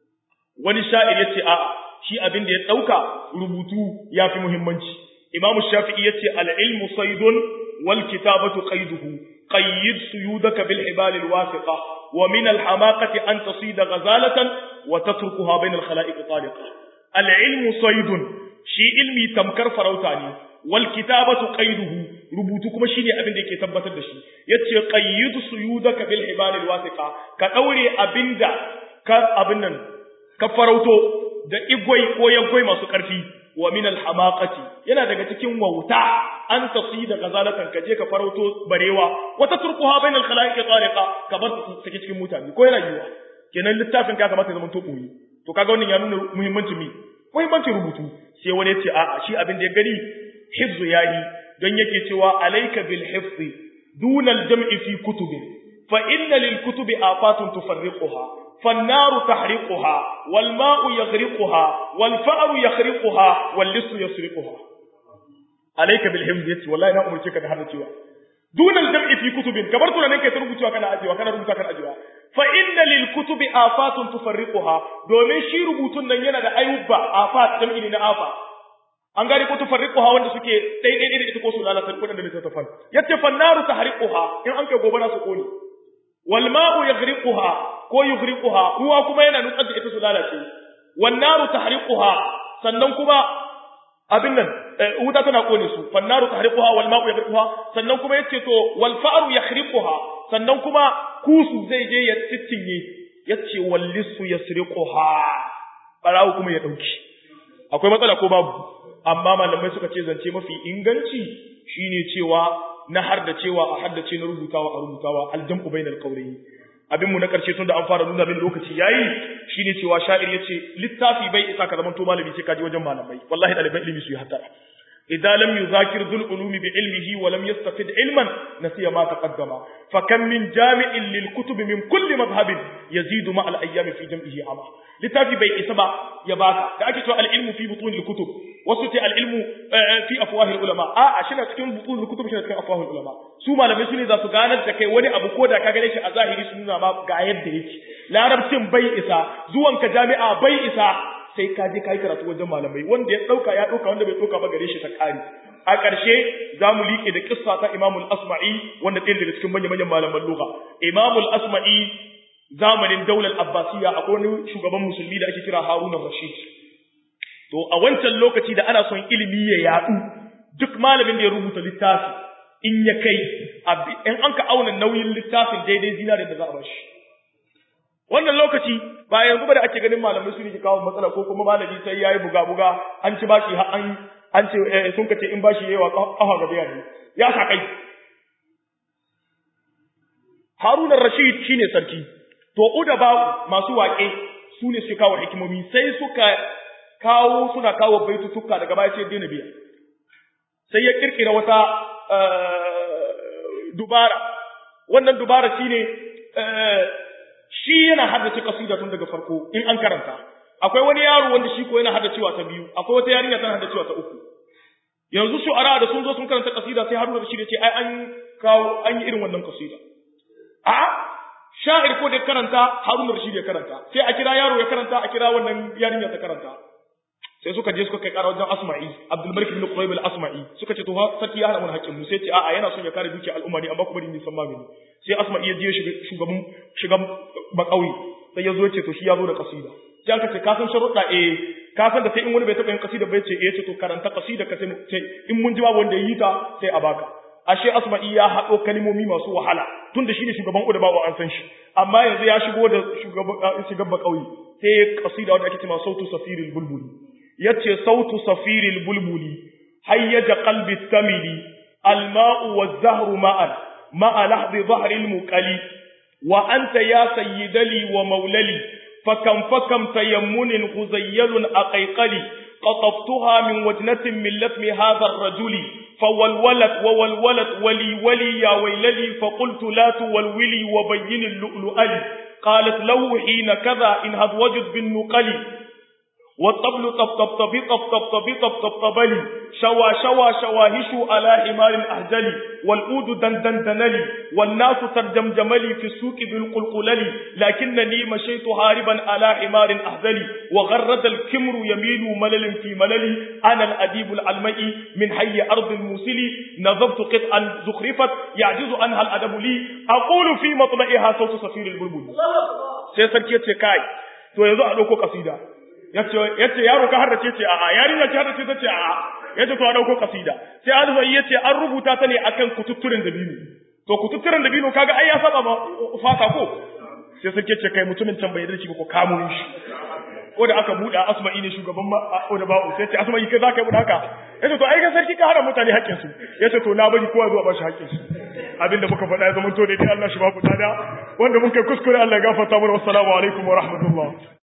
wani sha'ir yace a'a shi abin da ya ɗauka rubutu ya fi muhimmanci. Imamu Shafi'i ya ce al'ilmu saidun wal kitabatu qaiduhu qayyid suyudaka bil hibalil wasiqa wa min al hamaqati an tasida ghazalatan wa tatrukuha bain al khalaiq taliqa al ilmu saidun shi ilmi tamkar farauta ne wal kitabatu qaiduhu rubutu kuma shine abin da yake tabbatar da shi yace qayyid suyudaka bil hibalil wasiqa ka daure abinda ka abin nan ka farauto da igwai ko yankwai masu ƙarfi wa min alhamaqati yana daga cikin wauta an tasi da gazalatan kaje ka farauto barewa wata turkuha bainal khalaiqi tariqa ka bar su sake cikin mutane ko yana yiwa kenan littafin ka kamata ya zama to boye to kaga wannan ya nuna muhimmancin mi muhimmancin rubutu sai wani ya ce a'a shi abin da ya gani hifzu yayi don yake cewa alayka bil hifzi duna al jam'i fi kutubin fa inna lil kutubi afatun tufarriquha فالنار تحرقها والماء يغرقها والفأر يخرقها واللص يسرقها عليك بالحفظ يتي والله ina umurce ka da hada cewa dun al-jam'i fi kutubin kabar tunanin kai ta rubucewa kana ajewa kana rubuta kana ajewa fa inna lil kutubi afatun tufarriquha domin shi rubutun nan yana da ayuba afat jam'i ne na afa an gane ko tufarriquha wanda suke dai dai da ita ko su lalata kudin da littafan yace fannaru tahriquha in an kai gobara su kone wal ma'u yaghriquha ko yughriquha ruwa kuma yana nutsar da ita su lalace wan naru tahriquha sannan kuma abin nan wuta tana kone su fan naru tahriquha wal ma'u yaghriquha sannan kuma yace to wal fa'ru yakhriquha sannan kuma kusu zai je ya tittinye yace wal lisu yasriquha barawo kuma ya dauki akwai matsala ko babu amma malamai suka ce zance mafi inganci shine cewa na har da cewa a haddace na rubutawa a rubutawa aljam'u bainal qawlayn abin mu na karshe tun da an fara nuna min lokaci yayi shine cewa sha'ir yace littafi bai isa ka zaman to malami sai ka je wajen malamai wallahi dalibai ilimi su yi hattara idan lam yuzakir dhul ulumi bi ilmihi wa lam yastafid ilman nasiya ma taqaddama fa kam min jami'in lil kutubi min kulli madhhabin yazidu ma al ayyami fi jam'ihi ama littafi bai isa ba ya baka da ake cewa al ilmu fi butun al kutub wasu ce al ilmu fi afwah al ulama a a shi cikin butun al kutub shi cikin afwah al ulama su malamai su ne za su ganar da kai wani abu ko da ka gane shi a zahiri su nuna ma ga yadda yake larabcin bai isa zuwanka jami'a bai isa sai ka je kai karatu wajen malamai wanda ya dauka ya dauka wanda bai dauka ba gare shi ta kare a ƙarshe za mu liƙe da kissa ta Imamul Asma'i wanda ɗaya daga cikin manyan manyan malaman lugha Imamul Asma'i zamanin daular Abbasiyya akwai wani shugaban musulmi da ake kira Harun Rashid to a wancan lokaci da ana son ilimi ya yaɗu duk malamin da ya rubuta littafi in ya kai in an ka auna nauyin littafin daidai zinare da za a bashi wannan lokaci ba yanzu ba da ake ganin malamai su ne ke kawo matsala ko kuma malami sai yayi buga buga an ci bashi har an an ce sun kace in bashi yawa kafa ga biya ne ya sa kai Harun Rashid shine sarki to udaba masu waƙe su ne suke kawo hikimomi sai suka kawo suna kawo baitutuka daga baya sai daina biya sai ya kirkira wata dubara wannan dubara shine shi yana haddace kasida tun daga farko in an karanta akwai wani yaro wanda shi ko yana haddacewa ta biyu akwai wata yarinya tana haddacewa ta uku yanzu shu'ara da sun zo sun karanta kasida sai Haruna Rashid ya ce ai an kawo an yi irin wannan kasida a sha'ir ko da karanta Haruna Rashid ya karanta sai a kira yaro ya karanta a kira wannan yarinya ta karanta sai suka je suka kai ƙara wajen Asma'i Abdul Malik ibn Qurayb al-Asma'i suka ce to sarki ya hana mun haƙƙin mu sai ce a'a yana son ya kare dukiyar al'umma ne amma kuma ni san magani sai Asma'i ya je shugaban shugaban bakauye sai ya zo ya ce to shi ya zo da kasida sai aka ce ka san sharuɗa eh ka san da sai in wani bai taɓa yin kasida bai ce eh ce to karanta kasida ka sai in mun ji babu wanda ya yi ta sai a baka ashe Asma'i ya haɗo kalmomi masu wahala tunda shine shugaban Udaba an san shi amma yanzu ya shigo da shugaban shugaban bakauye sai kasida wanda ake cewa sautu safiril bulbuli yace sautu safiril bulbuli hayyaja qalbi tamili alma'u waz-zahru ma'an ma'a lahdi dhahril muqali wa anta ya sayyidali wa maulali fakam fakam tayammunin ghuzayyalun aqayqali قطفتها من وجنة من لثم هذا الرجل فولولت وولولت ولي ولي يا ويللي فقلت لا تولولي وبين اللؤلؤ قالت له حين كذا إن هذ وجد بالنقل والطبل طب طب طب طب طب طب طب طب طبلي شوى شوى شواهش على حمار أهجلي والأود دن دن دنلي والناس ترجمجملي في السوق بالقلقللي لكنني مشيت هاربا على حمار أهزلي وغرد الكمر يميل ملل في مللي أنا الأديب العلمئي من حي أرض الموسلي نظبت قطعا زخرفت يعجز عنها الأدب لي أقول في مطلعها صوت صفير البلبل سيسركي كاي to yanzu a ɗauko kasida yace yaro ka haddace ce a'a yarinya ce haddace ta ce a'a yace to a dauko kasida sai alfai yace an rubuta ta ne akan kututturen dabino to kututturen dabino kaga ai ya saba ba fata ko sai suke ce kai mutumin can bai dace ba ko kamo shi ko da aka buɗe asma'i ne shugaban da ba'u sai ce asma'i kai zaka yi mun haka yace to ai ga sarki ka hada mutane haƙƙin su yace to na bari kowa zuwa ba shi haƙƙin su abinda muka faɗa ya zama to dai Allah shi ba ku dada wanda mun kai kuskure Allah ya gafarta mana wassalamu alaikum wa rahmatullah